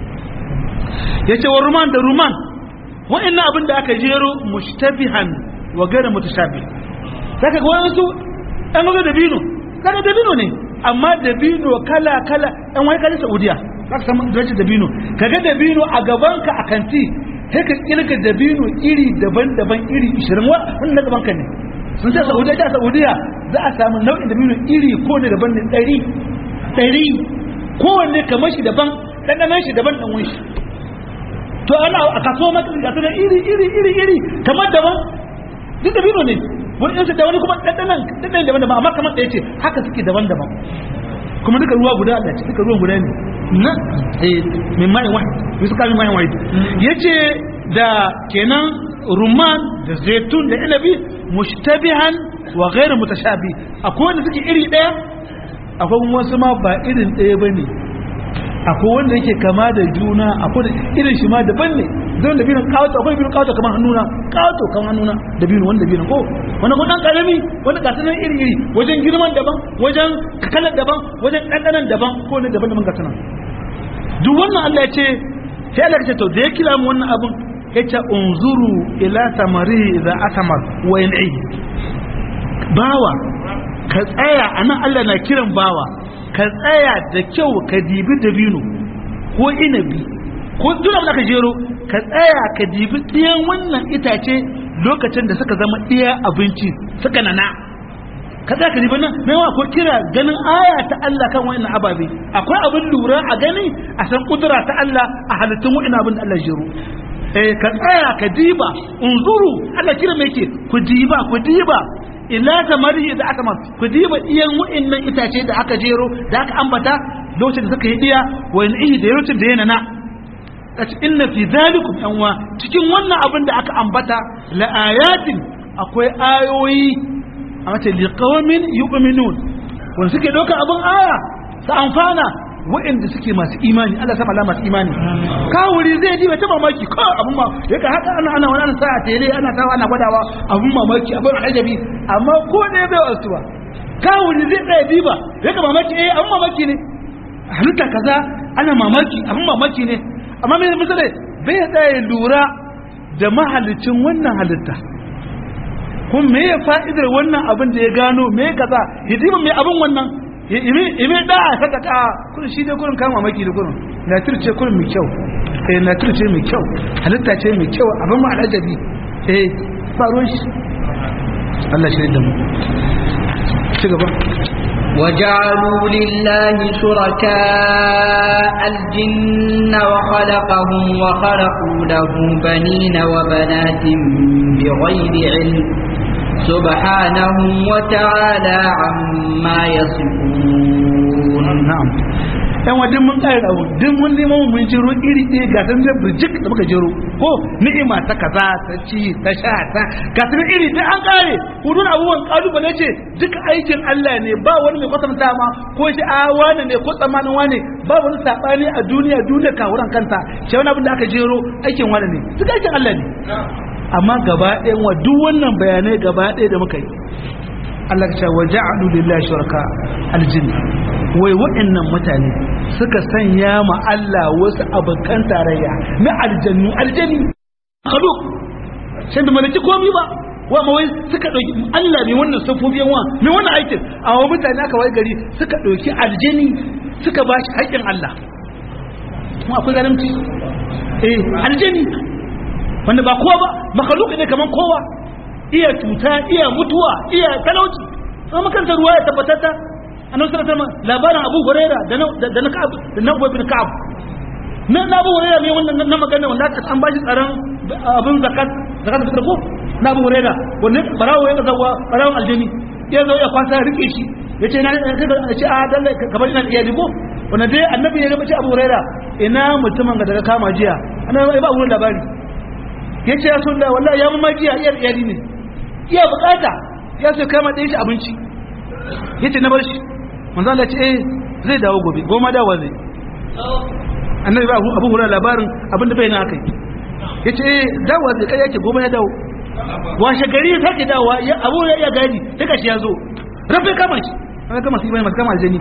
yace wa ruman da ruman wa'annan abin da aka jero mushtabihan wa gara mutashabih saka ga wasu an ga dabino kaga dabino ne amma dabino kala kala an wai kala saudiya zaka samu dace dabino kaga dabino a gaban ka a kanti sai ka kirga dabino iri daban-daban iri 20 wannan gaban ka ne sun ce saudiya ta saudiya za a samu nau'in dabino iri ko ne daban ne 100 100 kowanne kamar shi daban ɗanɗanan shi daban ɗan shi to ana a kaso maka ga su da iri iri iri iri kamar daban duk da bino ne wani yansu da wani kuma ɗanɗanan ɗanɗanan daban daban amma kamar ɗaya ce haka suke daban daban kuma duka ruwa guda Allah ce duka ruwan guda ne na eh min mai wahid yusu ka min mai wahid yace da kenan rumman da zaitun da inabi mushtabihan wa ghairu mutashabi akwai wanda suke iri ɗaya akwai wasu ma ba irin ɗaya bane akwai wanda yake kama da juna akwai da irin shi ma daban ne don da binin kawato akwai binin kawato kamar hannuna kawato kamar hannuna da binin wanda binin ko wanda ko dan karami wanda ga sanan iri iri wajen girman daban wajen kakalar daban wajen dandanan daban ko ne daban daban ga sanan duk wannan Allah ya ce sai Allah ya ce to da ya kira mu wannan abun yace unzuru ila samari idza atamar wa yan'i bawa ka tsaya anan Allah na kiran bawa ka tsaya da kyau ka dibi dabino ko inabi ko duk da ka jero ka tsaya ka dibi ɗiyan wannan itace lokacin da suka zama ɗiya abinci suka nana ka tsaya ka dibi nan mai wa ko kira ganin aya ta Allah kan wannan ababe akwai abin lura a gani a san kudura ta Allah a halittun wa'ina abin da Allah jero eh ka tsaya ka diba unzuru Allah kira me yake ku diba ku diba ila tamari da aka man ku diba iyan wa'annan itace da aka jero da aka ambata lokacin da suka yi diya wa in da lokacin da yana na kace inna fi zalikum yanwa cikin wannan abin da aka ambata la ayatin akwai ayoyi a mace liqaumin yu'minun wanda suke doka abin aya su amfana wa'anda suke masu imani Allah sama masu imani kawuri zai ji ta mamaki ko abun ma yaka haka ana ana wani sa'a tele ana tawa ana gwadawa abun mamaki abun ajabi amma ko ne bai wasu ba kawuri zai tsaya diba yaka mamaki eh abun mamaki ne halitta kaza ana mamaki abun mamaki ne amma mai misali bai tsaya lura da mahalicin wannan halitta kun me ya fa'idar wannan abin da ya gano me kaza hidima me abin wannan ime da a saka ta kurin shi dai kurin kama maki da kurin natir ce kurin mai kyau eh natir ce mai kyau halitta ce mai kyau abin ma alajabi eh faruwan shi Allah shi da mu ci gaba وجعلوا لله شركاء الجن وخلقهم وخلقوا له بنين وبنات بغير علم سبحانه وتعالى عما يصفون na'am yan wajen mun kare da duk mun neman mun jiro iri ɗaya ga san da burjik da muka jiro ko ni'ima ta kaza ta ci ta sha ta ga san iri ɗaya an kare hudun abubuwan kalubale ce duk aikin Allah ne ba wani mai kwatanta ma ko shi a wani ne ko tsamanin wani ba wani sabani a duniya duniya kawuran kanta shi wani abin da aka jero aikin wani ne duk aikin Allah ne amma gaba ɗayan wa duk wannan bayanai gaba ɗaya da muka yi Allah ya ce wa ja'alu lillahi shuraka aljin wai wa'annan mutane suka sanya ma Allah wasu abokan tarayya na aljannu aljani kadu sai da malaki komai ba wa ma wai suka dauki Allah ne wannan safofi wa ne wannan aikin a wa mutane aka wai gari suka dauki aljani suka ba shi haƙƙin Allah kuma akwai garanti eh aljani wanda ba kowa ba makhluq ne kaman kowa iya cuta iya mutuwa iya talauci amma makanta ruwa ya tabbatata annabi sallallahu alaihi wasallam labarin Abu Huraira da na da na Ka'ab da na Ubay bin Ka'ab na na Abu Huraira ne wannan na magana wanda aka an bashi tsaron abin zakat zakat da ko na Abu Huraira wannan barawo ya zawa barawon aljani ya zo ya kwasa rike shi yace na ce a dalle ka bari na iyali ko wannan dai annabi ya ce Abu Huraira ina mutumin da daga kama jiya annabi ba wurin labari yace ya sunna wallahi ya mamaki ya iyar iyali ne iya bukata ya so kama ɗaya shi abinci yace na bar shi manzo Allah ce eh zai dawo gobe goma dawo zai annabi ba abu hura labarin abinda bai na akai yace eh dawo zai kai yake goma ya dawo washe gari ya sake dawo ya abu ya iya gadi daga shi ya zo rafe kama shi an kama shi bai masu kama aljani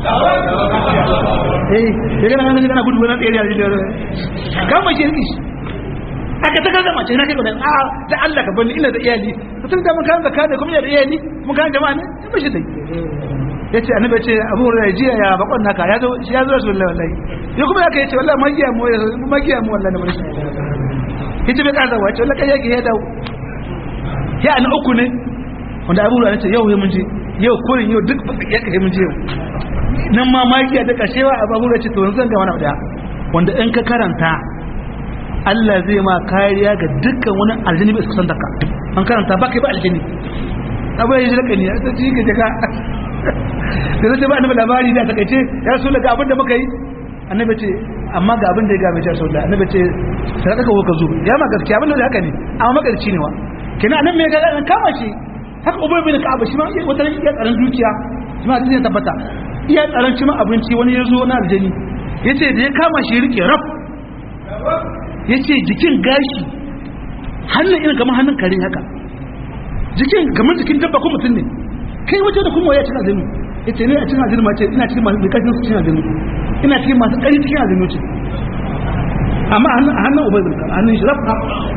eh ya gana ganin kana gudu wani tsere aljani kama shi rikishi aka ta gaza mace na kai gudan a da Allah ka bani ina da iyali mutum da mun kan zakka da kuma da iyali mun kan jama'a ne ya bashi dai yace annabi yace Abu Hurairah jiya ya bakon naka ya zo shi ya zo Rasulullahi wallahi ya kuma yake yace wallahi magiya mu magiya mu wallahi na bari yace bai kaza wace wallahi kai yake ya dawo ya an uku ne wanda Abu Hurairah yace yau mun je yau kurin yau duk ya kai mun je yau nan ma magiya da kashewa Abu Hurairah yace to yanzu zan ga wani abu da wanda in ka karanta Allah zai ma kariya ga dukkan wani aljini bai kusan ka an karanta ba kai ba aljini abu ya yi jirka ne ta ci ka jaka da zai ba annabi labari da takaice ya rasu daga abin da muka yi annabi ce amma ga abin da ya game shi rasu da annabi ce sadaka ko ka zo ya ma gaskiya abin da haka ne amma magarci ne wa kina annabi me ga an kama shi haka ubay bin ka'ab shi ma wata ya tsaron dukiya shi ma zai tabbata iya tsaron shi ma abinci wani ya zo na aljini yace da ya kama shi rike raf ya ce jikin gashi hannun irin kamar hannun kare haka jikin kamar jikin dabba ko mutum ne kai waje da kuma ya cin azumi ya ce ne a cin azumi ma ce ina cikin masu bukatun su cin azumi ina cikin masu ƙari cikin azumi ce amma a hannun ubai zulka a hannun shi rafa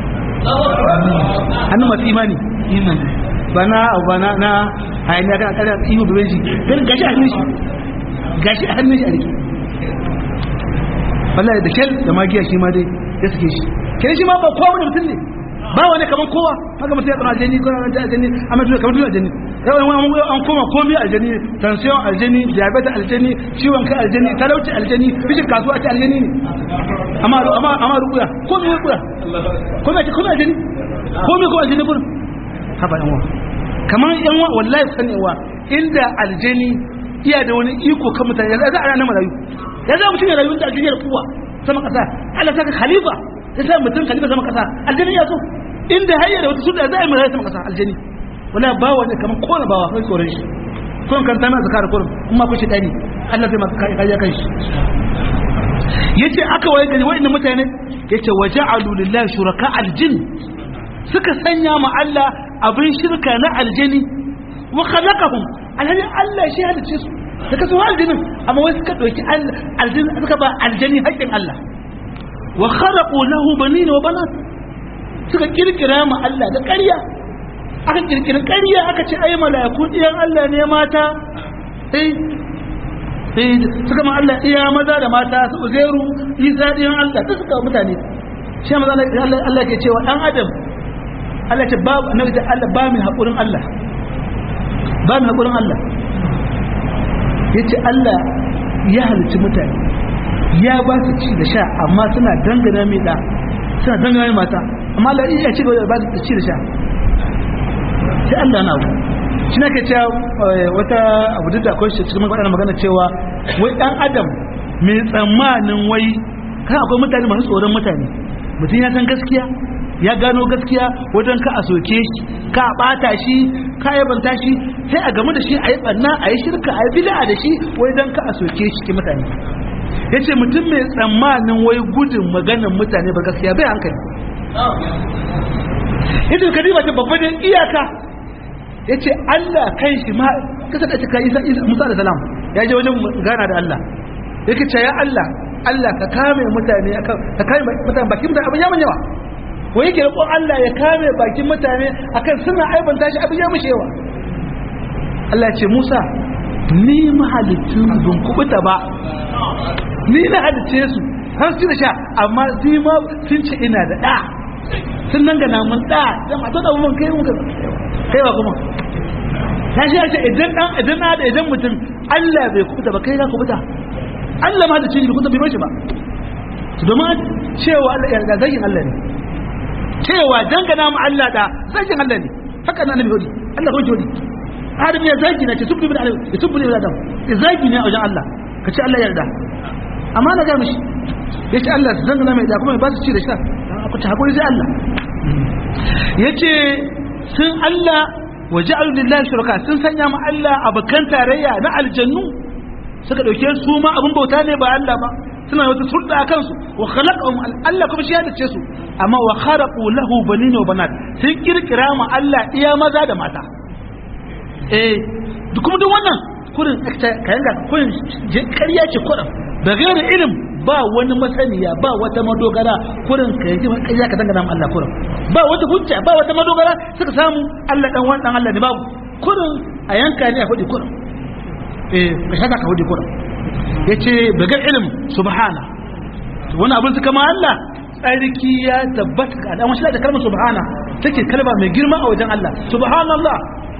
hannun masu imani ba na abu ba na hayaniya kana kare ihu da benji gashi a hannun shi gashi a hannun shi a rike wallahi da kyal da magiya shi ma dai ya suke shi kai shi ma ba kowa wani mutum ne ba wani kamar kowa haka mutum ya tsama aljani ko na aljani a mutum kamar duk aljani yawan wani an koma komai aljani tension aljani diabetes aljani ciwon kai aljani talauci aljani bishin kasuwa ce aljani ne amma amma amma rukuya komai rukuya komai ce komai aljani komai ko aljani gurin haba yan wa kamar yan wa wallahi san yan wa inda aljani iya da wani iko kan mutane ya za a ranar marayu ya za mutum ya rayu da aljani da kuwa sama kasa Allah saka khalifa ya sa mutum khalifa sama kasa aljani ya so inda hayya da wata sunna za a yi marayu sama kasa aljani wala ba wani kamar kona bawa kai tsoron shi kun kan tana zakar kurum kuma ku shi dani Allah zai maka kariya kan shi yace aka waye gari wa'annan mutane yace waja'alu lillahi shuraka aljin suka sanya ma Allah abin shirka na aljani wa khalaqahum alhali Allah shi halice su da kasu aljinin amma wai suka dauki aljin suka ba aljani haƙƙin Allah wa kharaqu lahu banina wa banat suka kirkira ma Allah da ƙarya aka kirkiri ƙarya aka ce ai mala'iku ɗiyan Allah ne mata eh eh suka ma Allah iya maza da mata su uzairu isa ɗiyan Allah duk suka mutane shi maza Allah Allah ke cewa dan adam Allah ce babu annabi da Allah ba mai haƙurin Allah ba mai haƙurin Allah yace Allah ya halicci mutane ya ba su ci da sha amma suna dangana mai da suna dangana mai mata amma Allah ya ci gaba da ba su ci da sha sai Allah na abu shi na ke cewa wata abu duk da akwai shi cikin magana magana cewa wai dan adam mai tsammanin wai kan akwai mutane masu tsoron mutane mutum ya san gaskiya ya gano gaskiya wajen ka a soke shi ka a bata shi ka yabanta shi sai a gamu da shi a yi banna a yi shirka a yi bid'a da shi wai don ka a soke shi ke mutane ya ce mutum mai tsammanin wai gudun maganin mutane ba gaskiya bai hankali ita ka diba ta babba da iyaka yace Allah kan shi ma kasa da cika Isa Musa da salam ya je wajen gana da Allah yake ce ya Allah Allah ka kame mutane akan ka kame mutane bakin mutane abin ya mun yawa wai yake roƙon Allah ya kame bakin mutane akan suna aibanta shi abin ya mushe yawa Allah ya ce Musa ni mahalicin ban kubuta ba ni na halicce su har su da sha amma su ma sun ce ina da ɗa sun nan gana mun ɗa da mata da mun kai muka kai wa kuma ta shi ce idan dan idan na da idan mutum Allah bai kubuta ba kai ka kubuta Allah ma da cin kubuta bai mashi ba to domin cewa Allah ya ga zagin Allah ne cewa dangana mu Allah da zagin Allah ne haka nan nabi hudi Allah ko hudi Adam ya zagi na ce subbu bin Adam ya subbu bin Adam ya zagi ne a wajen Allah ka ce Allah ya yarda amma na ga mishi ya ce Allah su dangana mai da kuma ba su ci da sha ku ci hakuri sai Allah ya ce sun Allah wa ja'alu lillahi shuraka sun sanya ma Allah abakan tarayya na aljannu suka dauke su ma abin bauta ne ba Allah ba suna wata sulɗa a kansu wa khalaqahum Allah kuma shi ya dace su amma wa kharaqu lahu banina wa banat sun kirkira ma Allah iya maza da mata eh kuma duk wannan kurin kayan ga kurin ƙarya ce kurin da gairu ilim ba wani masaniya ba wata madogara kurin ka yi ƙarya ka dangana Allah kurin ba wata hujja ba wata madogara suka samu Allah dan wani dan Allah ne babu kurin a yanka ne a faɗi kurin eh ka shaka ka faɗi kurin yace bagar ilim subhana wani abin suka ma Allah tsarki ya tabbata ka dan wasu da kalmar subhana take kalma mai girma a wajen Allah subhanallah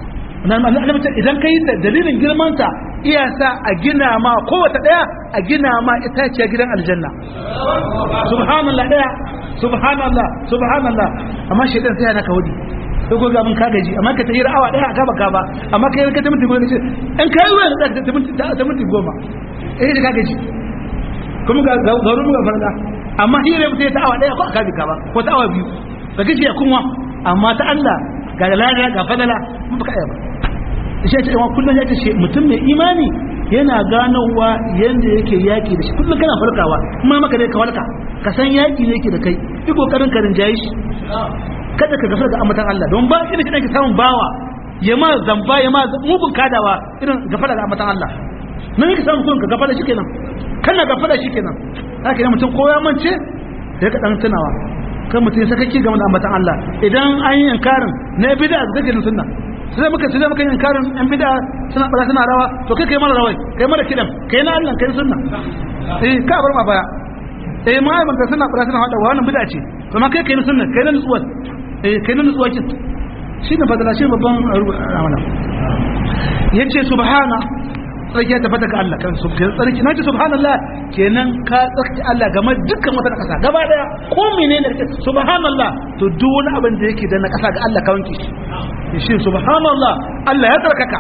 idan ka yi ta dalilin girmanta iya sa a gina ma kowace daya a gina ma itaciya gidan aljanna subhanallah daya subhanallah subhanallah amma shaitan sai yana ka wudi sai ko ga mun ka gaji amma ka tayi awa daya gaba gaba amma kai ka ta minti goma ce in kai ruwa da ta minti ta minti goma eh ka gaji kuma ga garu ga farda amma hire mutai ta awa daya ko ka bi ba ko ta awa biyu ka gaji ya kunwa amma ta Allah ga lada ga fadala mun baka iya ba shi ce wa kullun ya ce mutum mai imani yana ganowa yanda yake yaki da shi kullun kana farkawa kuma maka dai ka walka ka san yaki ne yake da kai yi kokarin ka rinjaye shi kada ka gafara da amatan Allah don ba irin kidan ki samun bawa ya ma zamba ya ma mugun kadawa irin gafara da amatan Allah nan yake samun kun ka gafara shi kenan kana gafara shi kenan haka ne mutum ko ya mance sai ka dan tunawa kan mutum sakakki game da ambatan Allah idan an yi inkarin na bid'a da kake sunna sai muka sai muka yi inkarin an bid'a suna bara suna rawa to kai kai mara rawai kai mara kidan kai na Allah kai sunna eh ka bar ma baya eh ma ai baka suna bara suna hada wannan bid'a ce to ma kai kai na sunna kai na nutsuwa eh kai na nutsuwa kin shi ne fadala shi babban amana yace subhana tsarki ya tabbata ga Allah kan tsarki na ce subhanallah kenan ka tsarki Allah game dukkan wata kasa gaba daya ko menene da subhanallah to duk wani abin da yake da na kasa ga Allah ka wanke shi shi subhanallah Allah ya tsarkaka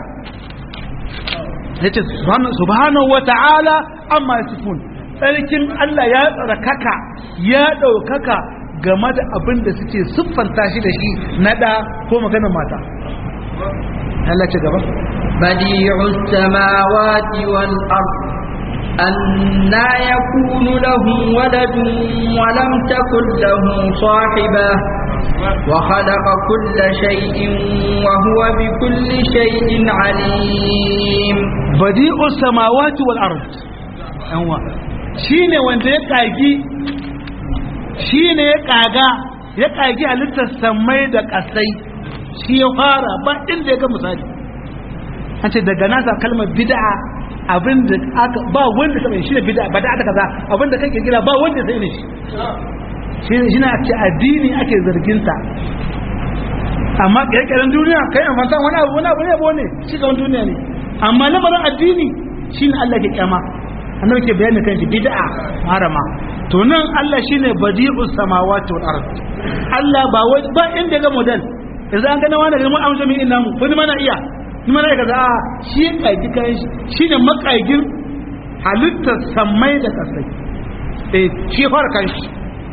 yace subhanahu wa ta'ala amma yasifun tsarkin Allah ya tsarkaka ya daukaka game da abin da suke siffanta shi da shi na da ko maganar mata Allah ce gaba بديع السماوات والأرض أنا يكون له ولد ولم تكن له صاحبة وخلق كل شيء وهو بكل شيء عليم بديع السماوات والأرض أنوا shine wanda ya kagi shine ya kaga ya kagi halittar samai da kasai shi ya fara ba inda ya ga misali an ce daga nasa kalmar bid'a abin da aka ba wanda ta shi ne bid'a ba da aka kaza abin da kake kira ba wanda sai ne shi shi ne shine ake addini ake zargin sa amma kirkiren duniya kai amfanta wani abu wani abu ne abu ne shi ga duniya ne amma lamarin addini shine Allah ke kyama annabi ke bayani kan shi bid'a harama to nan Allah shine badi'us samawati wal ard Allah ba wai ba inda ga model yanzu an gana wani mun amsa min inna mu wani mana iya ni mana ya kaza shi ya kaji kayan shi shi ne makagin halittar samai da kasai eh shi ya fara kan shi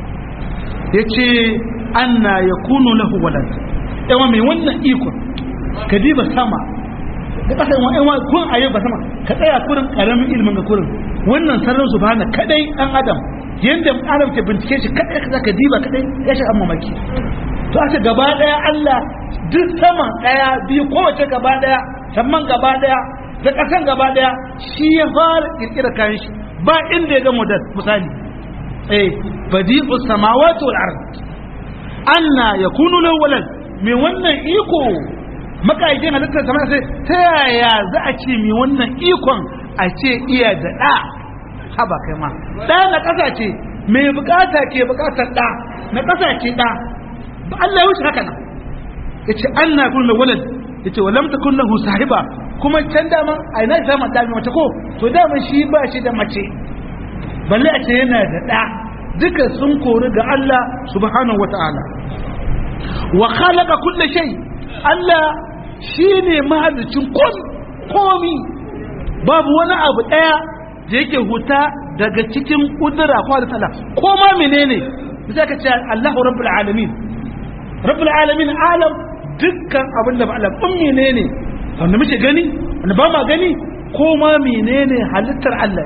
ya ce anna ya kunu lahu walad yawa mai wannan ikon ka diba sama da kasa yawa yawa kun aye ba sama ka tsaya kurin karamin ilimin ga kurin wannan sararin su bana kadai dan adam yanda adam ke bincike shi kadai ka ka diba kadai ya shi amma maki to aka gaba daya Allah duk saman daya biyu kowace gaba daya samman gaba daya da kasan gaba daya shi ya fara kirkira kayan shi ba inda ya ga model misali eh badi'u samawati wal ard anna yakunu lahu walad me wannan iko makaikin halittar sama sai ta yaya za a ce me wannan ikon a ce iya da da haba kai ma da na kasa ce me bukata ke bukatar da na kasa ce da ba Allah ya wuce haka nan yace anna yakunu lahu walad yace walam takun lahu sahiba kuma can dama a ina zama da mace ko to dama shi ba shi da mace balle a ce yana da ɗa duka sun kori ga Allah subhanahu wata'ala wa khalaqa kulli shay Allah shine mahalicin komi komi babu wani abu daya da yake huta daga cikin kudura ko da Allah ko ma menene sai ka ce Allahu rabbul alamin rabbul alamin alam dukkan abin da ba Allah kun menene wanda muke gani wanda ba ma gani ko ma menene halittar Allah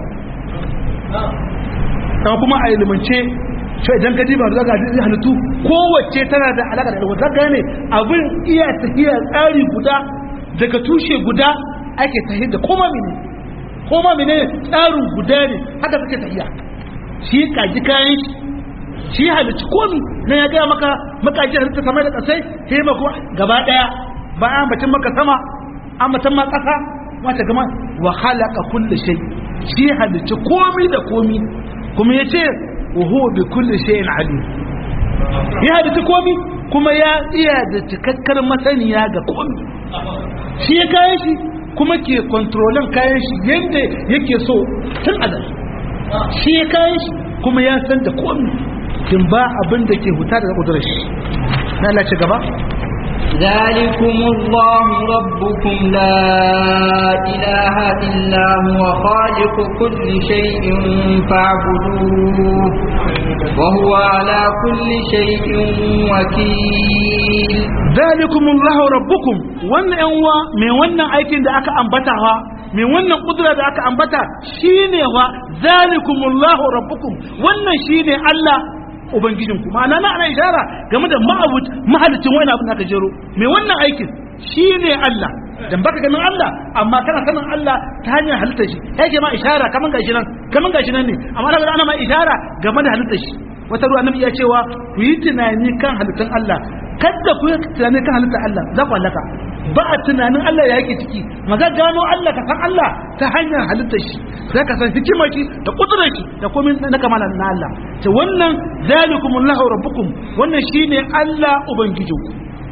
ta kuma a ilimance ce idan ka diba da zaga zai halittu kowace tana da alaƙa da ilmu zaga ne abin iya tafiya tsari guda daga tushe guda ake tafiya da koma mene koma mene tsarin guda ne haka suke tafiya shi kaji kayan shi shi halittu komi na ya gaya maka makaji halitta sama da kasai sai mako gaba daya ba an bacin maka sama an bacin ma kasa wata gama wa halaka kulli shay shi halittu komi da komi kuma yace wa huwa bi kulli shay'in alim ya halittu komi kuma ya iya da cikakkar masaniya ga komi shi ya kayan shi kuma ke kontrolin kayan shi yadda yake so tun azal shi ya kayan shi kuma ya san da komi kin ba abin da ke huta daga kudurar shi na Allah ci gaba ذلكم الله ربكم لا إله إلا هو خالق كل شيء فاعبدوه وهو على كل شيء وكيل ذلكم الله ربكم wannan yanwa mai wannan aikin da aka ambata wa mai wannan kudura da aka ambata shine wa zalikumullahu rabbukum wannan shine Allah ubangijinku ma'ana na ana ishara game da ma'abud mahalicin wani abin da aka jero mai wannan aikin shine Allah dan baka ganin Allah amma kana sanin Allah ta hanyar halittar shi yake ma ishara kaman gashi nan kaman gashi nan ne amma daga ana ma ishara game da halittar shi wata ruwa annabi ya cewa ku yi tunani kan halittun Allah kada ku yi tunani kan halittar Allah za ku halaka ba a tunanin Allah ya yake ciki maza gano Allah ka san Allah ta hanyar halittar shi za ka san hikimar shi da kudurar shi da komai na kamala na Allah ce wannan zalikumullahu rabbukum wannan shine Allah ubangijinku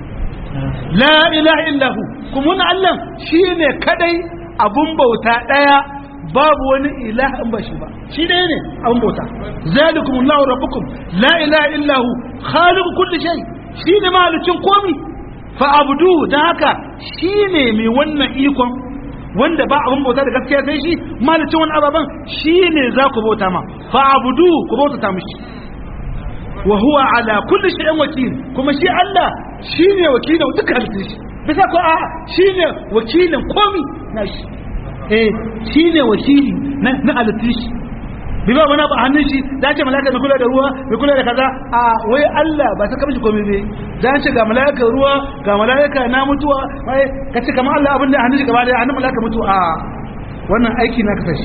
la ilaha illahu kuma wannan Allah shine kadai abun bauta daya babu wani ilaha in ba shi ba shi ɗaya ne abun bauta zalikumullahu rabbukum la ilaha illahu khaliqu kulli shay shine mahalicin komi fa abudu dan haka shine mai wannan ikon wanda ba abun bauta da gaskiya sai shi mahalicin wani ababan shine za ku bauta ma fa abudu ku bauta ta mishi wa huwa ala kulli shay'in wakil kuma shi Allah shine wakilin duka halittun shi bisa ko a shine wakilin komi na shi eh shine wakili na na halittun shi bi ba wani ba hannun shi da ce malaka mai kula da ruwa mai kula da kaza a wai Allah ba ta kamshi komai bai da ce ga malaka ruwa ga malaka na mutuwa wai ka ce kamar Allah abin da hannun shi gaba da hannun malaka mutu a wannan aiki na ka tashi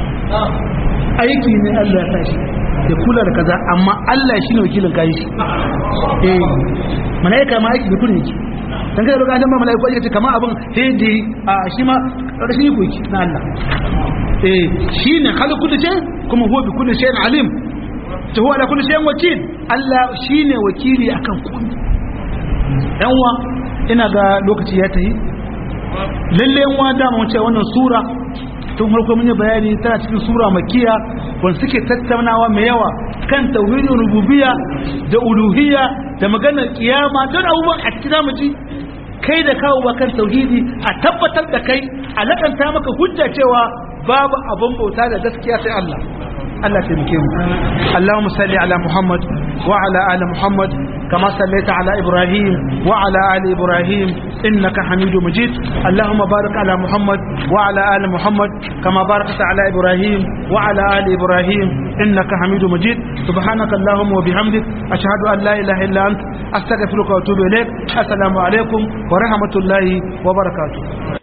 aiki ne Allah ya tashi ya kula da kaza amma Allah shi ne wakilin kayan shi eh malaika ma aiki da kullun yake dan kai roƙa dan malaiku ake ce kamar abin hedi a shi ma rashin yi koki na Allah eh shine khaliqu kulli shay kuma huwa bi kulli shay'in alim to huwa ala kulli shay'in wakil Allah shine wakili akan komai dan wa ina ga lokaci ya tayi lalle yan wa da mun ce wannan sura tun farko mun yi bayani tana cikin sura makiya wanda suke tattaunawa mai yawa kan tauhidin rububiyya da uluhiyya da maganar kiyama don abubuwan a cikin zamu ji kai da kawo kan tauhidi a tabbatar da kai a lakanta maka hujja cewa babu abin bauta da gaskiya sai Allah Allah taimake mu Allahumma salli ala Muhammad wa ala ali Muhammad kama sallaita ala Ibrahim wa ala ali Ibrahim إنك حميد مجيد اللهم بارك على محمد وعلى آل محمد كما باركت على إبراهيم وعلى آل إبراهيم إنك حميد مجيد سبحانك اللهم وبحمدك أشهد أن لا إله إلا أنت أستغفرك وأتوب إليك السلام عليكم ورحمة الله وبركاته